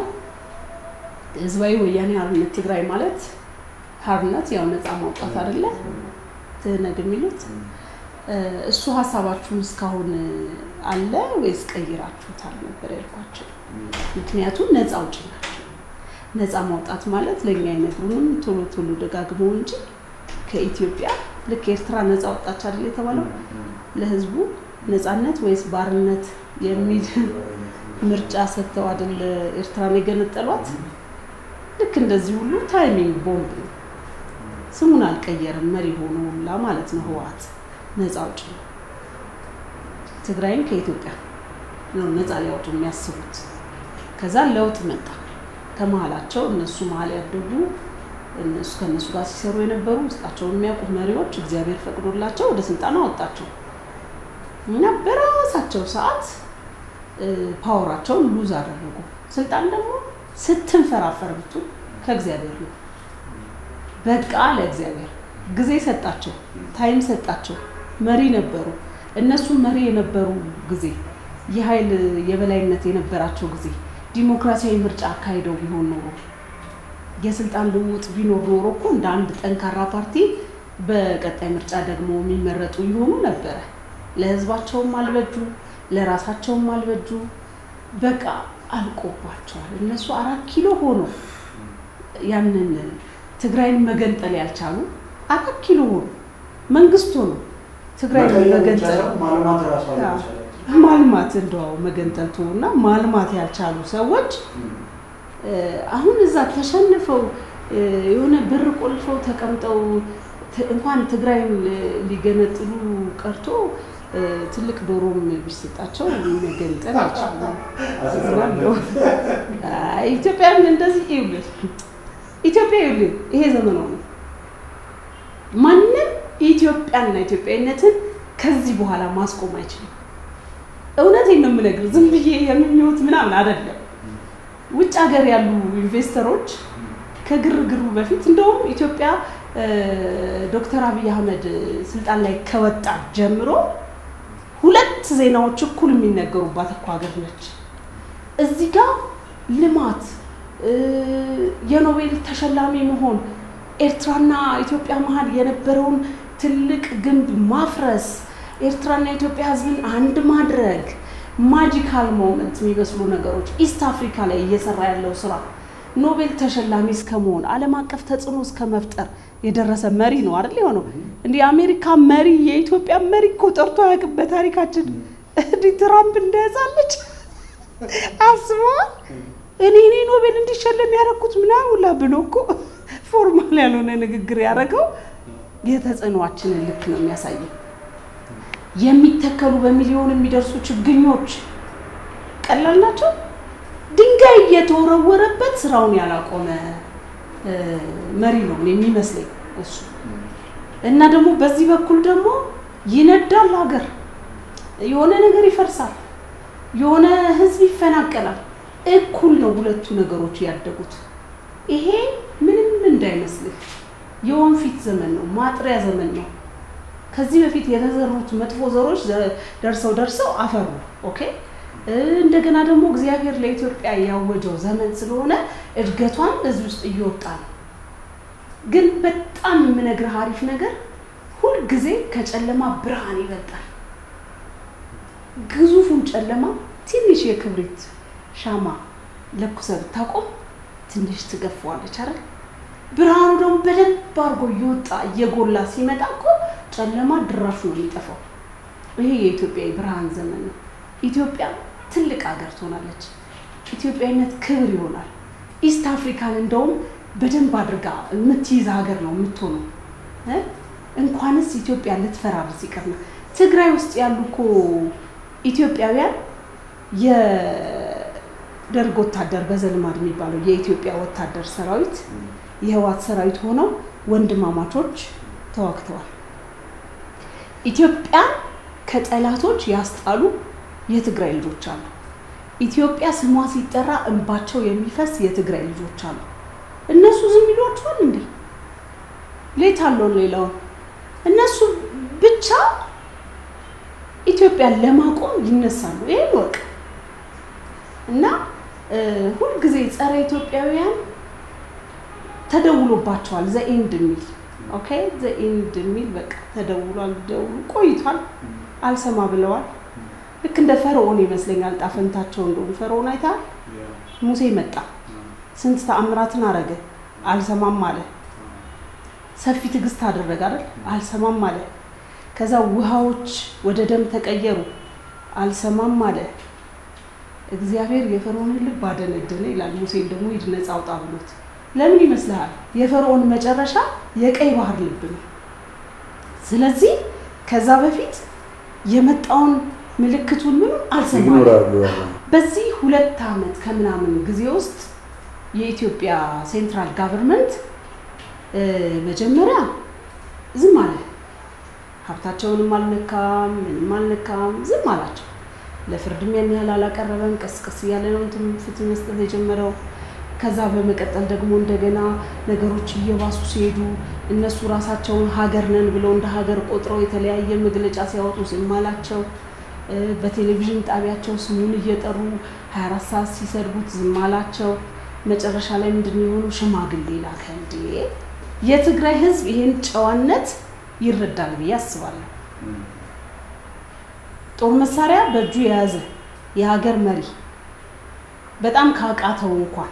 A: ህዝባዊ ወያኔ ሓርነት ትግራይ ማለት ሓርነት ያው ነፃ ማውጣት አይደለ ትህነግ የሚሉት እሱ ሀሳባችሁን እስካሁን አለ ወይስ ቀይራችሁታል ነበር ያልኳቸው። ምክንያቱም ነፃ አውጪ ናቸው። ነፃ ማውጣት ማለት ለእኛ አይነግሩንም ቶሎ ቶሎ ደጋግመው እንጂ ከኢትዮጵያ ልክ ኤርትራ ነፃ ወጣች አይደል የተባለው ለህዝቡ ነፃነት ወይስ ባርነት የሚል ምርጫ ሰጥተው አይደል ኤርትራን የገነጠሏት። ልክ እንደዚህ ሁሉ ታይሚንግ ቦምብ ነው። ስሙን አልቀየርም መሪ ሆኖ ሁላ ማለት ነው ህወሓት ነፃ አውጪ ነው። ትግራይን ከኢትዮጵያ ነው ነፃ ሊያወጡ የሚያስቡት። ከዛ ለውጥ መጣ ከመሀላቸው እነሱ መሀል ያደጉ እነሱ ከእነሱ ጋር ሲሰሩ የነበሩ ውስጣቸውን የሚያውቁ መሪዎች እግዚአብሔር ፈቅዶላቸው ወደ ስልጣን አወጣቸው እና በራሳቸው ሰዓት ፓወራቸውን ሉዝ አደረጉ። ስልጣን ደግሞ ስትንፈራፈር ብትል ከእግዚአብሔር ነው። በቃ ለእግዚአብሔር ጊዜ ሰጣቸው፣ ታይም ሰጣቸው። መሪ ነበሩ። እነሱ መሪ የነበሩ ጊዜ የኃይል የበላይነት የነበራቸው ጊዜ ዲሞክራሲያዊ ምርጫ አካሂደው ቢሆን ኖሮ የስልጣን ልውውጥ ቢኖር ኖሮ እኮ እንደ አንድ ጠንካራ ፓርቲ በቀጣይ ምርጫ ደግሞ የሚመረጡ ይሆኑ ነበረ። ለህዝባቸውም አልበጁ፣ ለራሳቸውም አልበጁ። በቃ አልቆባቸዋል። እነሱ አራት ኪሎ ሆኖ ያንን ትግራይን መገንጠል ያልቻሉ አራት ኪሎ ሆኖ መንግስት ሆኖ ትግራይን መገንጠል ማልማት እንደው መገንጠል እና ማልማት ያልቻሉ ሰዎች አሁን እዛ ተሸንፈው የሆነ በር ቆልፈው ተቀምጠው እንኳን ትግራይን ሊገነጥሉ ቀርቶ ትልቅ ዶሮም ቢሰጣቸው መገንጠል አይችሉም። ኢትዮጵያን እንደዚህ ይኸውልህ፣ ኢትዮጵያ ይኸውልህ፣ ይሄ ዘመኗ ነው። ማንም ኢትዮጵያና ኢትዮጵያዊነትን ከዚህ በኋላ ማስቆም አይችልም። እውነቴን ነው የምነግርህ፣ ዝም ብዬ የምኞት ምናምን አይደለም። ውጭ ሀገር ያሉ ኢንቨስተሮች ከግርግሩ በፊት እንደውም ኢትዮጵያ ዶክተር አብይ አህመድ ስልጣን ላይ ከወጣ ጀምሮ ሁለት ዜናዎች እኩል የሚነገሩባት እኮ ሀገር ነች። እዚህ ጋር ልማት፣ የኖቤል ተሸላሚ መሆን፣ ኤርትራና ኢትዮጵያ መሀል የነበረውን ትልቅ ግንብ ማፍረስ፣ ኤርትራና ኢትዮጵያ ሕዝብን አንድ ማድረግ ማጂካል ሞመንት የሚመስሉ ነገሮች ኢስት አፍሪካ ላይ እየሰራ ያለው ስራ ኖቤል ተሸላሚ እስከ መሆን ዓለም አቀፍ ተጽዕኖ እስከ መፍጠር የደረሰ መሪ ነው አይደል የሆነው። እንዲህ የአሜሪካ መሪ የኢትዮጵያ መሪ እኮ ጠርቶ አያውቅም በታሪካችን። እንዲህ ትራምፕ እንደያዛለች አስበዋል። እኔ እኔ ኖቤል እንዲሸለም ያደረኩት ምናምን ሁላ ብሎ እኮ ፎርማል ያልሆነ ንግግር ያደረገው የተጽዕኖአችንን ልክ ነው የሚያሳየው። የሚተከሉ በሚሊዮን የሚደርሱ ችግኞች ቀላል ናቸው። ድንጋይ እየተወረወረበት ስራውን ያላቆመ መሪ ነው የሚመስለኝ እሱ። እና ደግሞ በዚህ በኩል ደግሞ ይነዳል ሀገር፣ የሆነ ነገር ይፈርሳል፣ የሆነ ህዝብ ይፈናቀላል። እኩል ነው ሁለቱ ነገሮች ያደጉት። ይሄ ምንም እንዳይመስልህ የወንፊት ዘመን ነው፣ ማጥሪያ ዘመን ነው። ከዚህ በፊት የተዘሩት መጥፎ ዘሮች ደርሰው ደርሰው አፈሩ። ኦኬ እንደገና ደግሞ እግዚአብሔር ለኢትዮጵያ ያወጀው ዘመን ስለሆነ እድገቷን እዚህ ውስጥ እየወጣ ነው። ግን በጣም የምነግርህ አሪፍ ነገር ሁልጊዜ ከጨለማ ብርሃን ይበልጣል። ግዙፉን ጨለማ ትንሽ የክብሪት ሻማ ለኩሰህ ብታቆም ትንሽ ትገፋዋለች አይደል? ብርሃኑ ደግሞ በደንብ አድርጎ እየወጣ እየጎላ ሲመጣ እኮ ጨለማ ድራሹ ነው የሚጠፋው። ይሄ የኢትዮጵያ የብርሃን ዘመን ነው። ኢትዮጵያ ትልቅ ሀገር ትሆናለች። ኢትዮጵያዊነት ክብር ይሆናል። ኢስት አፍሪካን እንደውም በደንብ አድርጋ የምትይዝ ሀገር ነው የምትሆነው። እንኳንስ ኢትዮጵያ ልትፈራርስ ይቅርና ትግራይ ውስጥ ያሉ እኮ ኢትዮጵያውያን የደርግ ወታደር በዘልማድ የሚባለው የኢትዮጵያ ወታደር ሰራዊት የህዋት ሰራዊት ሆነው ወንድማማቾች ተዋግተዋል። ኢትዮጵያን ከጠላቶች ያስጣሉ የትግራይ ልጆች አሉ። ኢትዮጵያ ስሟ ሲጠራ እንባቸው የሚፈስ የትግራይ ልጆች አሉ። እነሱ ዝም ይሏቸዋል እንዴ? ሌት አለውን ሌላውን እነሱ ብቻ ኢትዮጵያን ለማቆም ይነሳሉ። ይሄን ወቅ እና ሁልጊዜ ጸረ ኢትዮጵያውያን ተደውሎባቸዋል። ዘኢንድ የሚል ኦኬ፣ ዘኢንድ የሚል በቃ ተደውሏል። ደውሉ ቆይቷል፣ አልሰማ ብለዋል። ልክ እንደ ፈርዖን ይመስለኛል ጣፈንታቸው እንደሆኑ። ፈርዖን አይተሃል? ሙሴ መጣ፣ ስንት ተአምራትን አረገ፣ አልሰማም አለ። ሰፊ ትዕግስት አደረገ አይደል? አልሰማም አለ። ከዛ ውሃዎች ወደ ደም ተቀየሩ፣ አልሰማም አለ። እግዚአብሔር የፈርዖንን ልብ አደነደነ ይላል። ሙሴን ደግሞ ሂድ ነፃ አውጣ ብሎት ለምን ይመስልሃል? የፈርዖን መጨረሻ የቀይ ባህር ልብ ነው። ስለዚህ ከዛ በፊት የመጣውን ምልክቱን ምንም አልሰማም። በዚህ ሁለት ዓመት ከምናምን ጊዜ ውስጥ የኢትዮጵያ ሴንትራል ጋቨርንመንት መጀመሪያ ዝም አለ። ሀብታቸውንም አልነካም፣ ምንም አልነካም፣ ዝም አላቸው። ለፍርድም ያን ያህል አላቀረበም። ቀስቀስ እያለ ነው እንትን ፍትህ መስጠት የጀመረው። ከዛ በመቀጠል ደግሞ እንደገና ነገሮች እየባሱ ሲሄዱ እነሱ ራሳቸውን ሀገር ነን ብለው እንደ ሀገር ቆጥረው የተለያየ መግለጫ ሲያወጡ ዝም አላቸው። በቴሌቪዥን ጣቢያቸው ስሙን እየጠሩ 24 ሰዓት ሲሰድቡት ዝም አላቸው። መጨረሻ ላይ ምንድን የሆኑ ሽማግሌ ላከ። እንዴ የትግራይ ህዝብ ይሄን ጨዋነት ይረዳል ብዬ አስባለሁ። ጦር መሳሪያ በእጁ የያዘ የሀገር መሪ በጣም ካቃተው እንኳን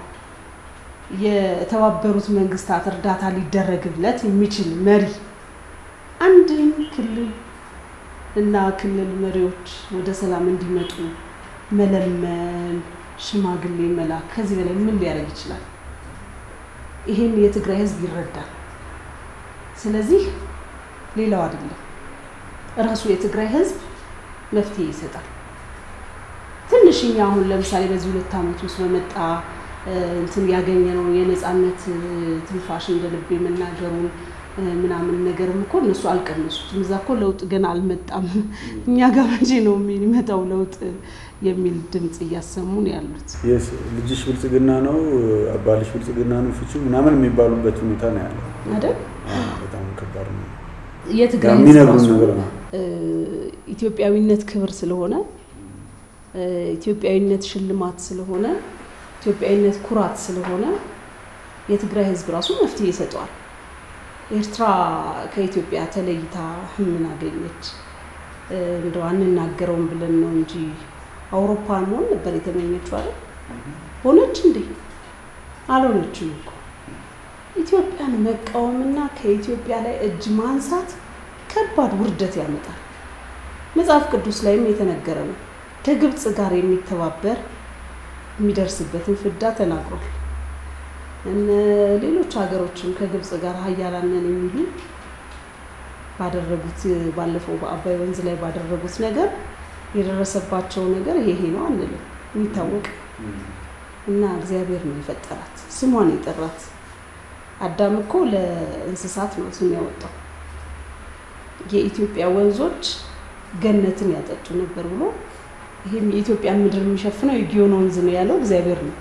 A: የተባበሩት መንግስታት እርዳታ ሊደረግለት የሚችል መሪ አንድም ክልል እና ክልል መሪዎች ወደ ሰላም እንዲመጡ መለመን፣ ሽማግሌ መላክ ከዚህ በላይ ምን ሊያደርግ ይችላል? ይሄን የትግራይ ህዝብ ይረዳል። ስለዚህ ሌላው አይደለም እራሱ የትግራይ ህዝብ መፍትሄ ይሰጣል። ትንሽኛ አሁን ለምሳሌ በዚህ ሁለት ዓመት ውስጥ በመጣ እንትን ያገኘነው የነፃነት ትንፋሽ እንደ ልብ የመናገሩን ምናምን ነገርም እኮ እነሱ አልቀነሱትም። እዛ እኮ ለውጥ ገና አልመጣም። እኛ ጋር መቼ ነው የሚመጣው ለውጥ የሚል ድምፅ እያሰሙን ያሉት።
B: ልጅሽ ብልጽግና ነው፣ አባልሽ ብልጽግና ነው፣ ፍቺ ምናምን የሚባሉበት ሁኔታ ነው ያለው
A: አይደል?
B: በጣም ከባድ ነው።
A: የትግራይ
B: የሚነግሩን ነገር ነው።
A: ኢትዮጵያዊነት ክብር ስለሆነ ኢትዮጵያዊነት ሽልማት ስለሆነ ኢትዮጵያዊነት ኩራት ስለሆነ የትግራይ ህዝብ ራሱ መፍትሄ ይሰጠዋል። ኤርትራ ከኢትዮጵያ ተለይታ ምን አገኘች? እንደው አንናገረውም ብለን ነው እንጂ አውሮፓ መሆን ነበር የተመኘችው አይደል? ሆነች እንዴ? አልሆነችም እኮ። ኢትዮጵያን መቃወምና ከኢትዮጵያ ላይ እጅ ማንሳት ከባድ ውርደት ያመጣል። መጽሐፍ ቅዱስ ላይም የተነገረ ነው። ከግብፅ ጋር የሚተባበር የሚደርስበትን ፍዳ ተናግሯል። እነ ሌሎች ሀገሮችም ከግብፅ ጋር ሀያላንን የሚሉ ባደረጉት ባለፈው በአባይ ወንዝ ላይ ባደረጉት ነገር የደረሰባቸው ነገር ይሄ ነው አንልም፣ የሚታወቅ እና እግዚአብሔር ነው የፈጠራት፣ ስሟን የጠራት። አዳም እኮ ለእንስሳት ነው ስም ያወጣው። የኢትዮጵያ ወንዞች ገነትን ያጠጡ ነበር ብሎ ይህም የኢትዮጵያን ምድር የሚሸፍነው የጊዮን ወንዝ ነው ያለው እግዚአብሔር ነው።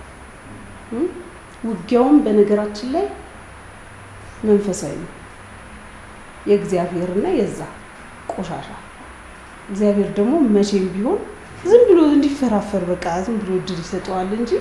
A: ውጊያውም በነገራችን ላይ መንፈሳዊ ነው። የእግዚአብሔርና የዛ ቆሻሻ እግዚአብሔር ደግሞ መቼም ቢሆን ዝም ብሎ እንዲፈራፈር በቃ ዝም ብሎ እድል ይሰጠዋል እንጂ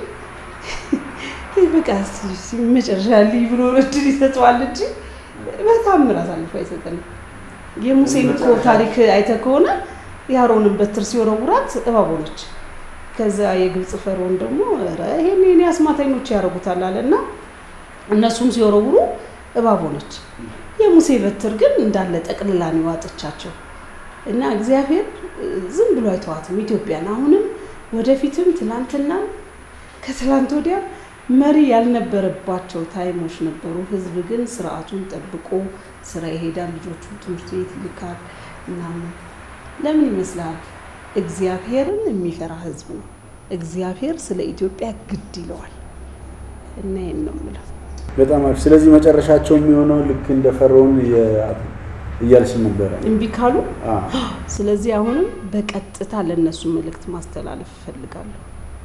A: በቃ መጨረሻ ልይ ብሎ እድል ይሰጠዋል እንጂ በታምር አሳልፎ አይሰጠንም። የሙሴን እኮ ታሪክ አይተ ከሆነ የአሮንን በትር ሲወረውራት እባብ ሆነች። ከዛ የግብፅ ፈርዖን ደግሞ ኧረ ይሄን የኔ አስማተኞች ያደርጉታል አለ እና እነሱም ሲወረውሩ እባብ ሆነች። የሙሴ በትር ግን እንዳለ ጠቅልላ ነው የዋጠቻቸው። እና እግዚአብሔር ዝም ብሎ አይተዋትም ኢትዮጵያን። አሁንም ወደፊትም ትላንትና ከትላንት ወዲያ መሪ ያልነበረባቸው ታይሞች ነበሩ። ህዝብ ግን ስርዓቱን ጠብቆ ስራ ይሄዳል፣ ልጆቹ ትምህርት ቤት ይልካል ምናምን። ለምን ይመስላል? እግዚአብሔርን የሚፈራ ህዝብ ነው። እግዚአብሔር ስለ ኢትዮጵያ ግድ ይለዋል እና ይህን ነው የምለው።
B: በጣም አሪፍ። ስለዚህ መጨረሻቸው የሚሆነው ልክ እንደ ፈርዖን እያልሽ ነበረ።
A: እምቢ ካሉ
B: አዎ።
A: ስለዚህ አሁንም በቀጥታ ለእነሱ መልእክት ማስተላለፍ እፈልጋለሁ።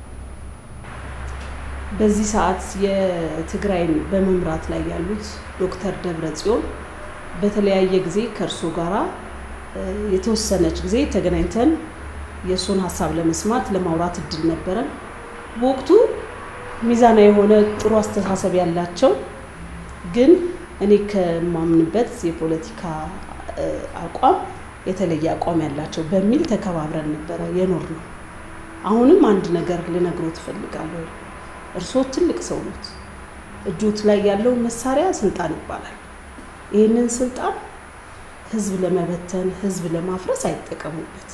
A: በዚህ ሰዓት የትግራይን በመምራት ላይ ያሉት ዶክተር ደብረ ጽዮን በተለያየ ጊዜ ከእርሶ ጋራ የተወሰነች ጊዜ ተገናኝተን የእሱን ሀሳብ ለመስማት ለማውራት እድል ነበረን። በወቅቱ ሚዛና የሆነ ጥሩ አስተሳሰብ ያላቸው ግን እኔ ከማምንበት የፖለቲካ አቋም የተለየ አቋም ያላቸው በሚል ተከባብረን ነበረ የኖር ነው። አሁንም አንድ ነገር ልነግሮ ትፈልጋለሁ። እርስዎ ትልቅ ሰው ኖት። እጆት ላይ ያለው መሳሪያ ስልጣን ይባላል። ይህንን ስልጣን ህዝብ ለመበተን ህዝብ ለማፍረስ አይጠቀሙበት።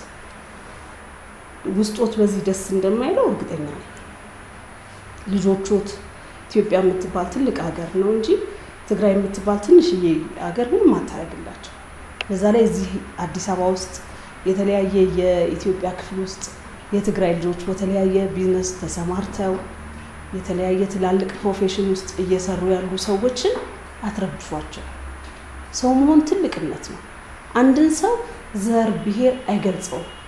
A: ውስጦት በዚህ ደስ እንደማይለው እርግጠኛ ነኝ። ልጆቾት ኢትዮጵያ የምትባል ትልቅ ሀገር ነው እንጂ ትግራይ የምትባል ትንሽዬ ሀገር ምንም አታደርግላቸው። በዛ ላይ እዚህ አዲስ አበባ ውስጥ የተለያየ የኢትዮጵያ ክፍል ውስጥ የትግራይ ልጆች በተለያየ ቢዝነስ ተሰማርተው የተለያየ ትላልቅ ፕሮፌሽን ውስጥ እየሰሩ ያሉ ሰዎችን አትረብሿቸው። ሰው መሆን ትልቅነት ነው። አንድን ሰው ዘር፣ ብሔር አይገልጸውም።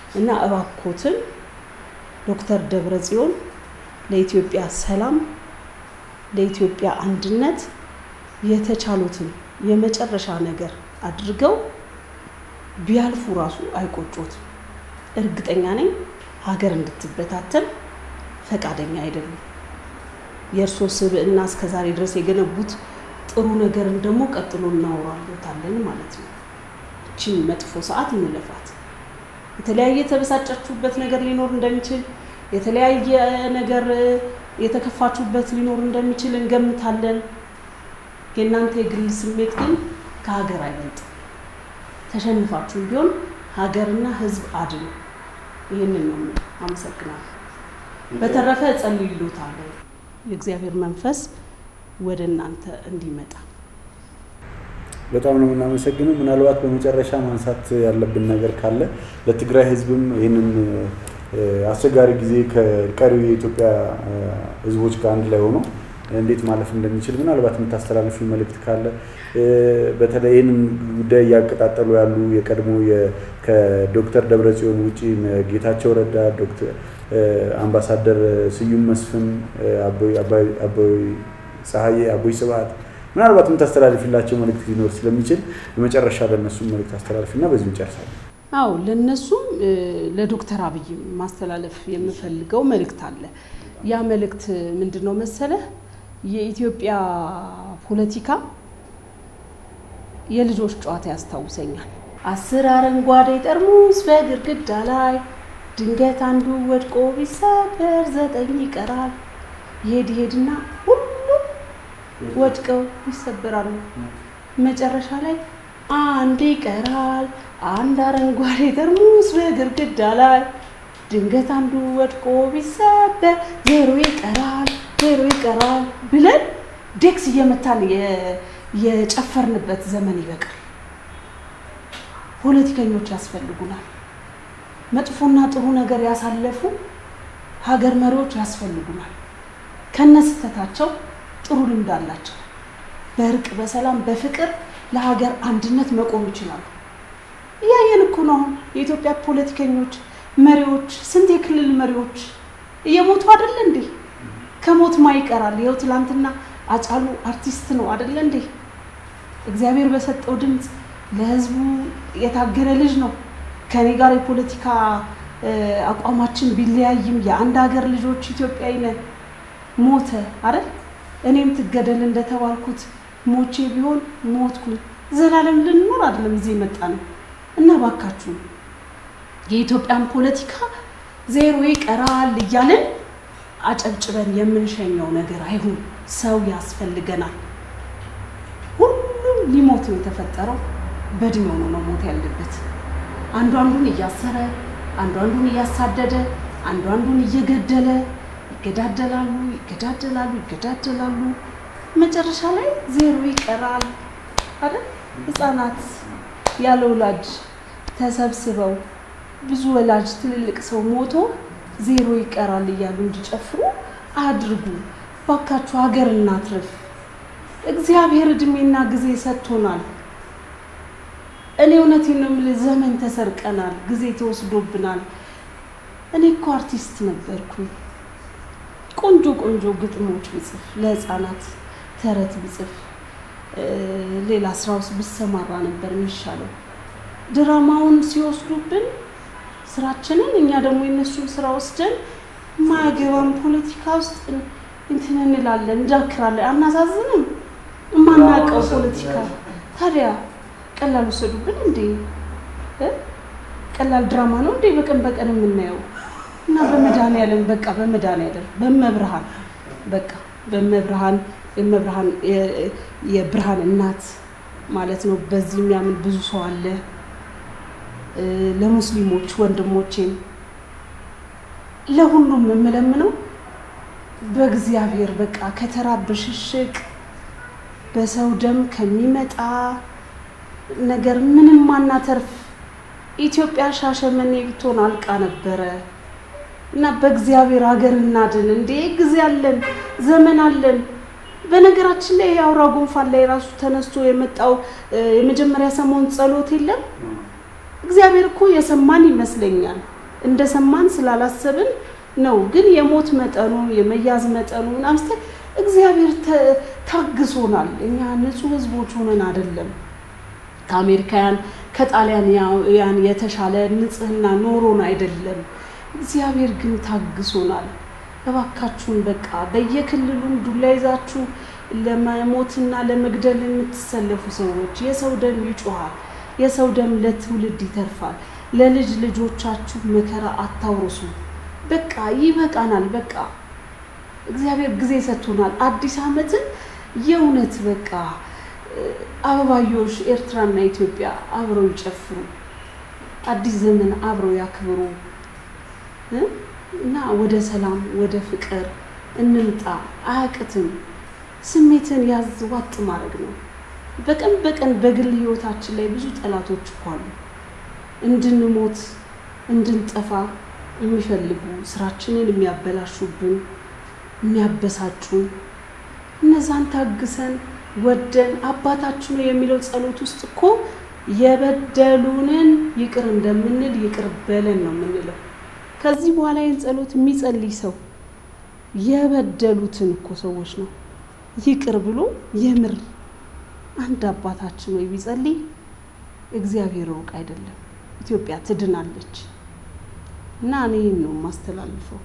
A: እና እባኮትን ዶክተር ደብረ ጽዮን ለኢትዮጵያ ሰላም፣ ለኢትዮጵያ አንድነት የተቻሉትን የመጨረሻ ነገር አድርገው ቢያልፉ ራሱ አይቆጮትም። እርግጠኛ ነኝ ሀገር እንድትበታተን ፈቃደኛ አይደሉም። የእርስዎ ስብዕና እስከዛሬ ድረስ የገነቡት ጥሩ ነገርን ደግሞ ቀጥሎ እናወራለታለን ማለት ነው። እቺን መጥፎ ሰዓት እንለፋት። የተለያየ የተበሳጫችሁበት ነገር ሊኖር እንደሚችል የተለያየ ነገር የተከፋችሁበት ሊኖር እንደሚችል እንገምታለን። የእናንተ የግል ስሜት ግን ከሀገር አይበልጥም። ተሸንፋችሁም ቢሆን ሀገርና ሕዝብ አድኑ። ይህንን ነው የምለው። አመሰግናለሁ። በተረፈ እጸልይልዎታለሁ የእግዚአብሔር መንፈስ ወደ እናንተ እንዲመጣ።
B: በጣም ነው የምናመሰግነው። ምናልባት በመጨረሻ ማንሳት ያለብን ነገር ካለ ለትግራይ ህዝብም ይህንን አስቸጋሪ ጊዜ ከቀሪው የኢትዮጵያ ህዝቦች ጋር አንድ ላይ ሆኖ እንዴት ማለፍ እንደሚችል ምናልባት የምታስተላልፊ መልእክት ካለ በተለይ ይህንን ጉዳይ እያቀጣጠሉ ያሉ የቀድሞ ከዶክተር ደብረጽዮን ውጪ ጌታቸው ረዳ፣ ዶክተር አምባሳደር ስዩም መስፍን፣ አቦይ ፀሐዬ፣ አቦይ ስብሐት ምናልባት የምታስተላልፊላቸው መልእክት ሊኖር ስለሚችል የመጨረሻ ለእነሱም መልእክት አስተላልፊና በዚሁ እንጨርሳለን።
A: አዎ ለነሱም ለዶክተር አብይ ማስተላለፍ የምፈልገው መልእክት አለ። ያ መልእክት ምንድን ነው መሰለህ? የኢትዮጵያ ፖለቲካ የልጆች ጨዋታ ያስታውሰኛል። አስር አረንጓዴ ጠርሙስ በግድግዳ ላይ ድንገት አንዱ ወድቆ ቢሰበር ዘጠኝ ይቀራል። ይሄድ ይሄድና ሁሉም ወድቀው ይሰበራሉ። መጨረሻ ላይ አንድ ይቀራል። አንድ አረንጓዴ ጠርሙስ በግድግዳ ላይ ድንገት አንዱ ወድቆ ቢሰበር ዜሮ ይቀራል፣ ዜሮ ይቀራል ብለን ዴክስ እየመታን የጨፈርንበት ዘመን ይበቃል። ፖለቲከኞች ያስፈልጉናል። መጥፎና ጥሩ ነገር ያሳለፉ ሀገር መሪዎች ያስፈልጉናል። ከነስተታቸው ጥሩ ልምድ አላቸው። በእርቅ በሰላም በፍቅር ለሀገር አንድነት መቆም ይችላሉ። እያየን እኮ ነው አሁን የኢትዮጵያ ፖለቲከኞች መሪዎች፣ ስንት የክልል መሪዎች እየሞቱ አይደለ እንዴ? ከሞት ማ ይቀራል? ይኸው ትላንትና አጫሉ አርቲስት ነው አይደለ እንዴ? እግዚአብሔር በሰጠው ድምፅ ለህዝቡ የታገለ ልጅ ነው። ከኔ ጋር የፖለቲካ አቋማችን ቢለያይም የአንድ ሀገር ልጆች ኢትዮጵያዊ ነን። ሞተ አይደል? እኔም ትገደል እንደተባልኩት ሞቼ ቢሆን ሞትኩኝ። ዘላለም ልንኖር አይደለም እዚህ የመጣ ነው እና ባካችሁ የኢትዮጵያን ፖለቲካ ዜሮ ይቀራል እያልን አጨብጭበን የምንሸኘው ነገር አይሁን። ሰው ያስፈልገናል። ሁሉም ሊሞት ነው የተፈጠረው። በእድሜው ነው መሞት ያለበት። አንዱ አንዱን እያሰረ፣ አንዱ አንዱን እያሳደደ፣ አንዱ አንዱን እየገደለ ይገዳደላሉ፣ ይገዳደላሉ፣ ይገዳደላሉ። መጨረሻ ላይ ዜሮ ይቀራል አይደል? ህፃናት ያለ ወላጅ ተሰብስበው ብዙ ወላጅ ትልልቅ ሰው ሞቶ ዜሮ ይቀራል እያሉ እንዲጨፍሩ አድርጉ። ባካችሁ ሀገር እናትርፍ። እግዚአብሔር እድሜና ጊዜ ሰጥቶናል። እኔ እውነቴን ነው የምልህ፣ ዘመን ተሰርቀናል፣ ጊዜ ተወስዶብናል። እኔ እኮ አርቲስት ነበርኩኝ። ቆንጆ ቆንጆ ግጥሞች ብጽፍ፣ ለህፃናት ተረት ብጽፍ፣ ሌላ ስራ ውስጥ ብሰማራ ነበር የሚሻለው። ድራማውን ሲወስዱብን ስራችንን እኛ ደግሞ የነሱን ስራ ወስደን ማያገባን ፖለቲካ ውስጥ እንትን እንላለን፣ እንዳክራለን። አናሳዝንም? የማናውቀው ፖለቲካ ታዲያ ቀላል ወሰዱብን እንዴ? ቀላል ድራማ ነው እንዴ በቀን በቀን የምናየው? እና በመድኃኒዓለም በቃ በመድኃኒዓለም በመብርሃን በቃ በመብርሃን የመብርሃን የብርሃን እናት ማለት ነው። በዚህ የሚያምን ብዙ ሰው አለ። ለሙስሊሞች ወንድሞቼም ለሁሉም የምለምነው በእግዚአብሔር በቃ ከተራ ብሽሽቅ በሰው ደም ከሚመጣ ነገር ምንም ማናተርፍ ኢትዮጵያ ሻሸመኔ ብትሆን አልቃ ነበረ እና በእግዚአብሔር ሀገር እናድን። እንዴ ጊዜ አለን፣ ዘመን አለን። በነገራችን ላይ የአውራ ጉንፋን ላይ ራሱ ተነስቶ የመጣው የመጀመሪያ ሰሞን ጸሎት የለም እግዚአብሔር እኮ የሰማን ይመስለኛል። እንደሰማን ስላላሰብን ነው። ግን የሞት መጠኑ የመያዝ መጠኑ ምናምን ስትል እግዚአብሔር ታግሶናል። እኛ ንጹህ ህዝቦች ሆነን አይደለም ከአሜሪካውያን ከጣሊያንያን የተሻለ ንጽህና ኖሮን አይደለም። እግዚአብሔር ግን ታግሶናል። እባካችሁን በቃ በየክልሉም ዱላ ይዛችሁ ለመሞትና ለመግደል የምትሰለፉ ሰዎች የሰው ደም ይጮሃል። የሰው ደም ለትውልድ ይተርፋል። ለልጅ ልጆቻችሁ መከራ አታውርሱ። በቃ ይበቃናል። በቃ እግዚአብሔር ጊዜ ሰጥቶናል። አዲስ ዓመትን የእውነት በቃ አበባዮሽ ኤርትራና ኢትዮጵያ አብረው ይጨፍሩ፣ አዲስ ዘመን አብረው ያክብሩ እና ወደ ሰላም ወደ ፍቅር እንምጣ። አያቅትም። ስሜትን ያዝ ዋጥ ማድረግ ነው። በቀን በቀን በግል ህይወታችን ላይ ብዙ ጠላቶች እኮ አሉ። እንድንሞት እንድንጠፋ የሚፈልጉ ስራችንን የሚያበላሹብን የሚያበሳጩን እነዛን ታግሰን ወደን አባታችን ነው የሚለው ጸሎት ውስጥ እኮ የበደሉንን ይቅር እንደምንል ይቅር በለን ነው የምንለው። ከዚህ በኋላ ይህን ጸሎት የሚጸልይ ሰው የበደሉትን እኮ ሰዎች ነው ይቅር ብሎ የምር አንድ አባታችን ወይ ቢጸልይ እግዚአብሔር ሩቅ አይደለም፣ ኢትዮጵያ ትድናለች። እና እኔ ይህን ነው የማስተላልፈው።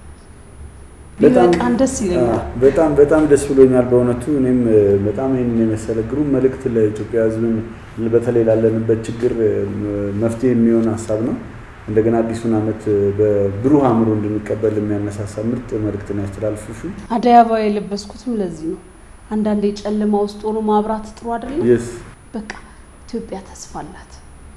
A: ቢበቃን ደስ ይለኛል።
B: በጣም በጣም ደስ ብሎኛል በእውነቱ። እኔም በጣም ይህንን የመሰለ ግሩም መልእክት ለኢትዮጵያ ሕዝብን በተለይ ላለንበት ችግር መፍትሄ የሚሆን ሀሳብ ነው። እንደገና አዲሱን ዓመት በብሩህ አእምሮ እንድንቀበል የሚያነሳሳ ምርጥ መልእክት ነው ያስተላልፉሹ።
A: አደይ አበባ የለበስኩትም ለዚህ ነው። አንዳንዴ ጨለማ ውስጥ ሆኖ ማብራት ጥሩ አይደለም።
B: የስ
A: በቃ ኢትዮጵያ ተስፋ አላት።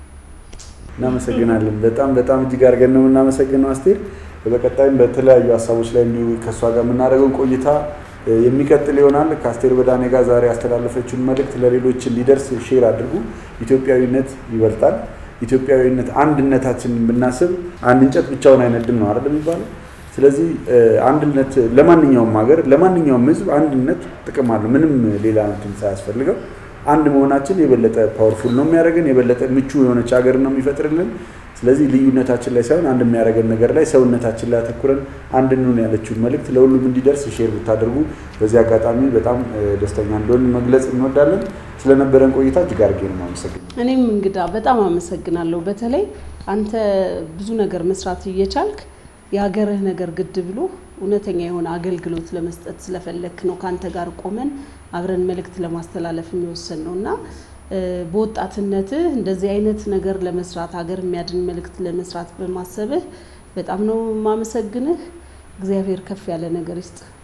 B: እናመሰግናለን። በጣም በጣም እጅግ አድርገን ነው የምናመሰግነው አስቴር። በቀጣይም በተለያዩ ሀሳቦች ላይ እንዲሁ ከእሷ ጋር የምናደርገውን ቆይታ የሚቀጥል ይሆናል። ከአስቴር በዳኔ ጋር ዛሬ ያስተላለፈችውን መልእክት ለሌሎች እንዲደርስ ሼር አድርጉ። ኢትዮጵያዊነት ይበልጣል። ኢትዮጵያዊነት አንድነታችንን ብናስብ አንድ እንጨት ብቻውን አይነድም ነው አይደል የሚባለው። ስለዚህ አንድነት ለማንኛውም ሀገር ለማንኛውም ሕዝብ አንድነት ጥቅም አለው። ምንም ሌላ እንትን ሳያስፈልገው አንድ መሆናችን የበለጠ ፓወርፉል ነው የሚያደርገን፣ የበለጠ ምቹ የሆነች ሀገር ነው የሚፈጥርልን። ስለዚህ ልዩነታችን ላይ ሳይሆን አንድ የሚያደርገን ነገር ላይ ሰውነታችን ላይ አተኩረን አንድ እንሁን ያለችውን መልእክት ለሁሉም እንዲደርስ ሼር ብታደርጉ በዚህ አጋጣሚ በጣም ደስተኛ እንደሆን መግለጽ እንወዳለን። ስለነበረን ቆይታ እጅግ አድርጌ ነው የማመሰግነው።
A: እኔም እንግዳ በጣም አመሰግናለሁ። በተለይ አንተ ብዙ ነገር መስራት እየቻልክ የሀገርህ ነገር ግድ ብሎ እውነተኛ የሆነ አገልግሎት ለመስጠት ስለፈለክ ነው ከአንተ ጋር ቆመን አብረን መልእክት ለማስተላለፍ የሚወሰን ነው እና በወጣትነትህ እንደዚህ አይነት ነገር ለመስራት ሀገር የሚያድን መልእክት ለመስራት በማሰብህ በጣም ነው የማመሰግንህ። እግዚአብሔር ከፍ ያለ ነገር ይስጥ።